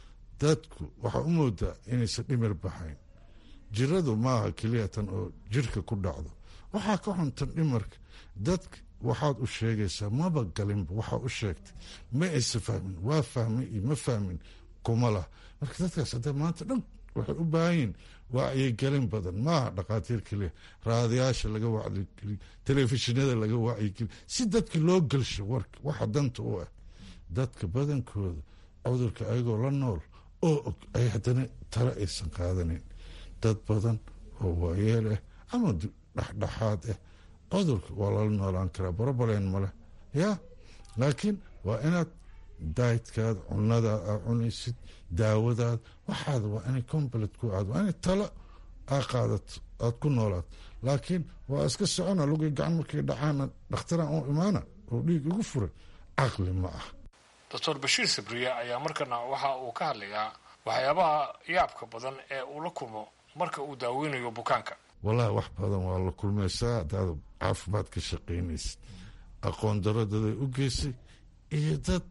dadku waxaa u moodaa inaysan dhimir baxayn jiradu maaha keliya tan oo jirka ku dhacdo waxaa ka xuntan dhimarka dadka waxaad u sheegaysaa maba galinba waxaa u sheegtay ma aysa fahmin waa fahmay iyo ma fahmin kuma lah marka dadkaas hadda maanta dhan waxay u baahan yihin wacyigelin badan maaha dhakhaatiir keliya raadayaasha laga wacyigeliyo telefishinada laga wacyigeliyo si dadka loo gelsho warka waxa danta u ah dadka badankooda cudurka ayagoo la nool oo og ay haddana tale aysan qaadanin dad badan oo waayeel ah ama dhexdhexaad ah cudurka waa lala noolaan karaa broblem maleh ya laakiin waa inaad daydkaada cunadaad aa cunaysid daawadaada waxaada waa inay complet ku aad waa inay talo aa qaadato aad ku noolaato laakiin waa iska socona lugay gacan markay dhacaana dhakhtaraan u imaana oo dhiig igu furay caqli ma ah doctor bashiir sabriye ayaa markana waxa uu ka hadlayaa waxyaabaha yaabka badan ee uu la kulmo marka uu daaweynayo bukaanka wallahi wax badan waa la kulmaysaa haddaad caafimaad ka shaqaynaysid aqoon daro daday u geysay iyo dad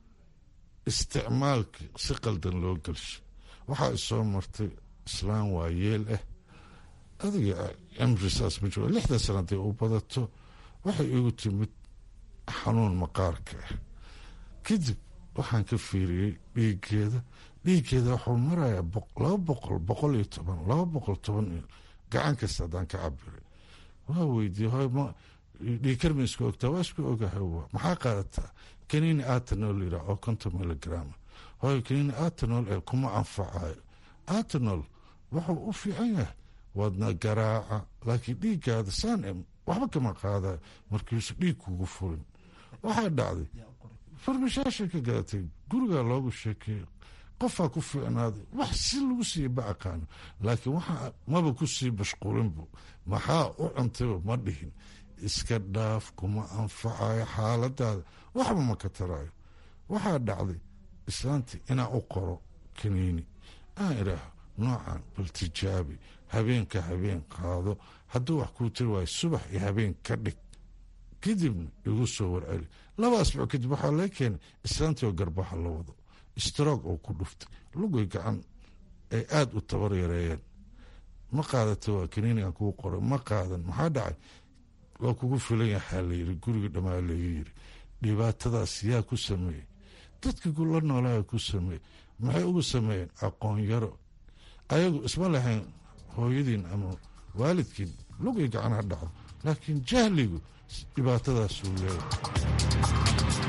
isticmaalka si qaldan loo gelsho waxaa isoo martay islaan waa yeel ah adiga cimri saas ma jiro lixdan sana haday u badato waxay igu timid xanuun maqaarka ah kadib waxaan ka fiiriyey dhiiggeeda dhiiggeeda waxuu marayaa laba boqol boqol iyo toban laba boqol toban iyo gacan kasta haddaan ka cabiray waa weydiiyey hoy ma dhiigkar ma isku ogtaa waa isku ogahay waa maxaa qaadataa kaniini atanol yidhaa oo konton miligrama hoy kaniini atanol ee kuma anfacayo atanol wuxuu u fiican yahay waadna garaaca laakiin dhiiggaada saan waxba kama qaadayo markiisu dhiig kugu furin waxaa dhacday farmashaasha ka gadatay gurigaa loogu sheekeeyo qofaa ku fiicnaaday wax si lagu siiya ba aqaano laakiin waxa maba ku sii mashquulinbu maxaa u cuntayba ma dhihin iska dhaaf kuma anfacayo xaaladaada waxba ma ka taraayo waxaa dhacday islaantii inaa u qoro kaniini aan idhaaho noocan bal tijaabi habeenka habeen qaado hadduu wax kuu tiri waayo subax iyo habeen ka dhig kadibna igu soo warceli laba asbuuc kadib waxaa laga keenay islaantii oo garbaha la wado stroog oo ku dhuftay lugoy gacan ay aada u tabar yareeyeen ma qaadata waa kaniinigan kuu qoray ma qaadan maxaa dhacay waa kugu filan yahaa layiri guriga dhammaa laga yiri dhibaatadaas yaa ku sameeyey dadka la noolaa ku sameeyey maxay ugu sameeyeen aqoon yaro ayagu isma lahayn hooyadiin ama waalidkiin lugay gacanha dhacdo laakiin jahligu dhibaatadaasuu leeyahay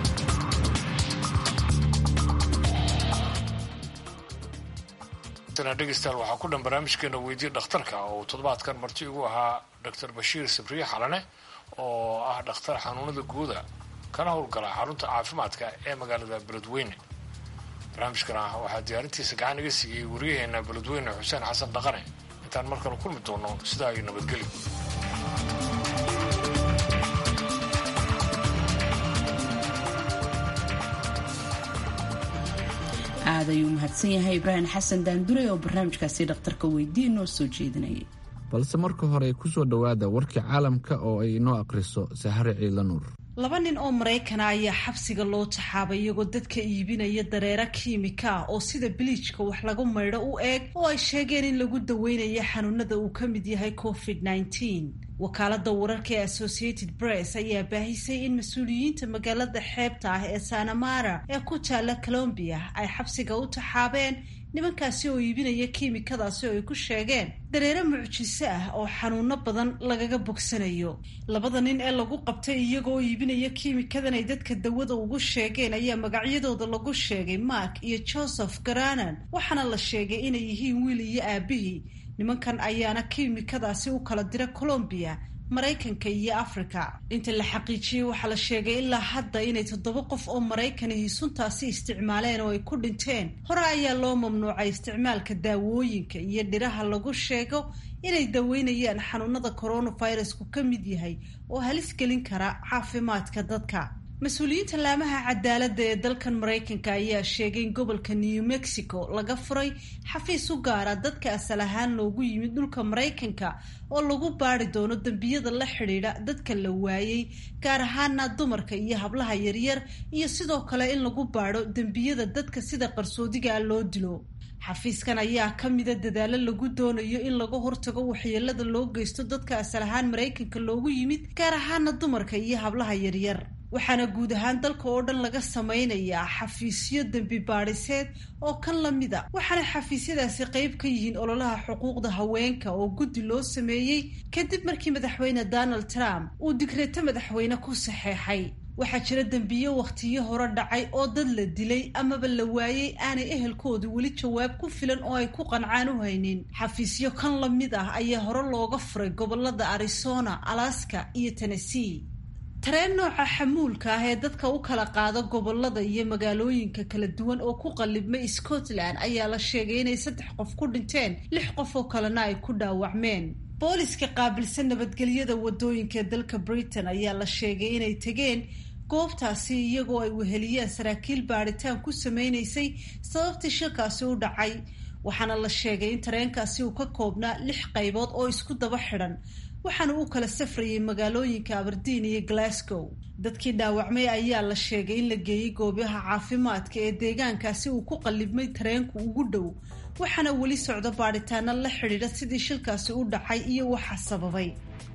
dhegeystayaal waxaa ku dhan barnaamijkeena weydiye dhakhtarka oo toddobaadkan marti ugu ahaa doctor bashiir sabriye xalane oo ah dhakhtar xanuunada guuda kana howlgala xarunta caafimaadka ee magaalada beledweyne barnaamijkana waxaa diyaarintiisa gacan iga siiyey wariyaheena beledweyne xuseen xasan dhaqane intaan mar kale kulmi doono sidaa iyo nabadgelyo aad ayuu mahadsan yahay ibraahim xasan daandure oo barnaamijkaasi dhakhtarka weydii noo soo jeedinayay balse marka hore ku soo dhowaada warkii caalamka oo ay inoo akhriso sahare ciidla nuur laba nin oo maraykana ayaa xabsiga loo taxaabay iyagoo dadka iibinaya dareera kiimika ah oo sida biliijka wax lagu maydho u eeg oo ay sheegeen in lagu daweynayo xanuunada uu ka mid yahay covid -19 wakaalada wararka ee associated press ayaa baahisay in mas-uuliyiinta magaalada xeebta ah ee sanamara ee ku taala colombia ay xabsiga u taxaabeen nimankaasi oo iibinaya kiimikadaasi oo ay ku sheegeen dareere mucjiso ah oo xanuuno badan lagaga bogsanayo labada nin ee lagu qabtay iyagoo iibinaya kiimikadan ay dadka dawada ugu sheegeen ayaa magacyadooda lagu sheegay mark iyo joseph garanan waxaana la sheegay inay yihiin wiil iyo aabihii nimankan ayaana kiimikadaasi u kala dira colombiya maraykanka iyo africa inta la xaqiijiyey waxaa la sheegay ilaa hadda inay toddoba qof oo maraykanihi suntaasi isticmaaleen oo ay ku dhinteen hore ayaa loo mamnuucay isticmaalka daawooyinka iyo dhiraha lagu sheego inay daweynayaan xanuunada coronavirusku ka mid yahay oo halis gelin kara caafimaadka dadka mas-uuliyiinta laamaha cadaaladda ee dalkan maraykanka ayaa sheegay in gobolka new mexico laga furay xafiis u gaara dadka asal ahaan loogu yimid dhulka maraykanka oo lagu baari doono dembiyada la xidhiidha dadka la waayey gaar ahaana dumarka iyo hablaha yaryar iyo sidoo kale in lagu baadho dembiyada dadka sida qarsoodigaa loo dilo xafiiskan ayaa ka mida dadaalo lagu doonayo in laga hortago waxyeelada loo geysto dadka asal ahaan maraykanka loogu yimid gaar ahaana dumarka iyo hablaha yaryar waxaana guud ahaan dalka oo dhan laga sameynayaa xafiisyo dembi baadhiseed oo kan la mid a waxaana xafiisyadaasi qeyb ka yihiin ololaha xuquuqda haweenka oo guddi loo sameeyey kadib markii madaxweyne donald trump uu digreeto madaxweyne ku saxeexay waxaa jira dembiyo wakhtiyo hore dhacay oo dad la dilay amaba la waayey aanay ehelkoodu weli jawaab ku filan oo ay ku qancaan u haynin xafiisyo kan la mid ah ayaa hore looga furay gobolada arizona alaska iyo tennessee tareen nooca xamuulka ah ee dadka u kala qaado gobolada iyo magaalooyinka kala duwan oo ku qallibmay scotland ayaa la sheegay inay saddex qof ku dhinteen lix qof oo kalena ay ku dhaawacmeen booliska qaabilsan nabadgelyada wadooyinka dalka britain ayaa la sheegay inay tegeen goobtaasi iyagoo ay weheliyeen saraakiil baadhitaan ku sameynaysay sababtii shilkaasi u dhacay waxaana la sheegay in tareenkaasi uu ka koobnaa lix qaybood oo isku daba xidhan waxaana uu kala safrayay magaalooyinka aberdeen iyo glasgow dadkii dhaawacmay ayaa la sheegay in la geeyey goobaha caafimaadka ee deegaankaasi uu ku qallibmay tareenku ugu dhow waxaana weli socdo baadhitaano la xidhiidha sidii shilkaasi u dhacay iyo waxa sababay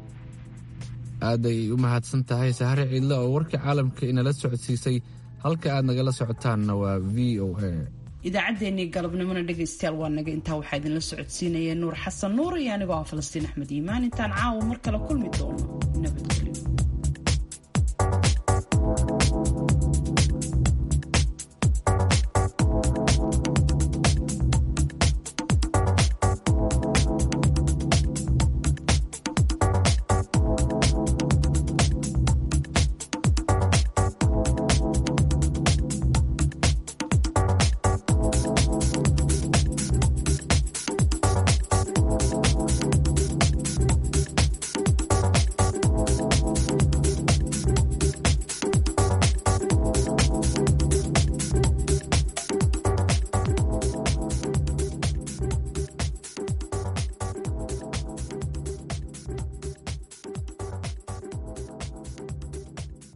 aad ay u mahadsan tahay sahare ciidle oo warkii caalamka inala socodsiisay halka aad nagala socotaanna waa v o a idaacaddeenii galabnimona dhegaystayaal waa naga intaa waxaa idinla socodsiinaya nuur xasan nuur iyo anigoo ah falastiin axmed iimaan intaan caawa mar kale kulmi doono nabadgelyo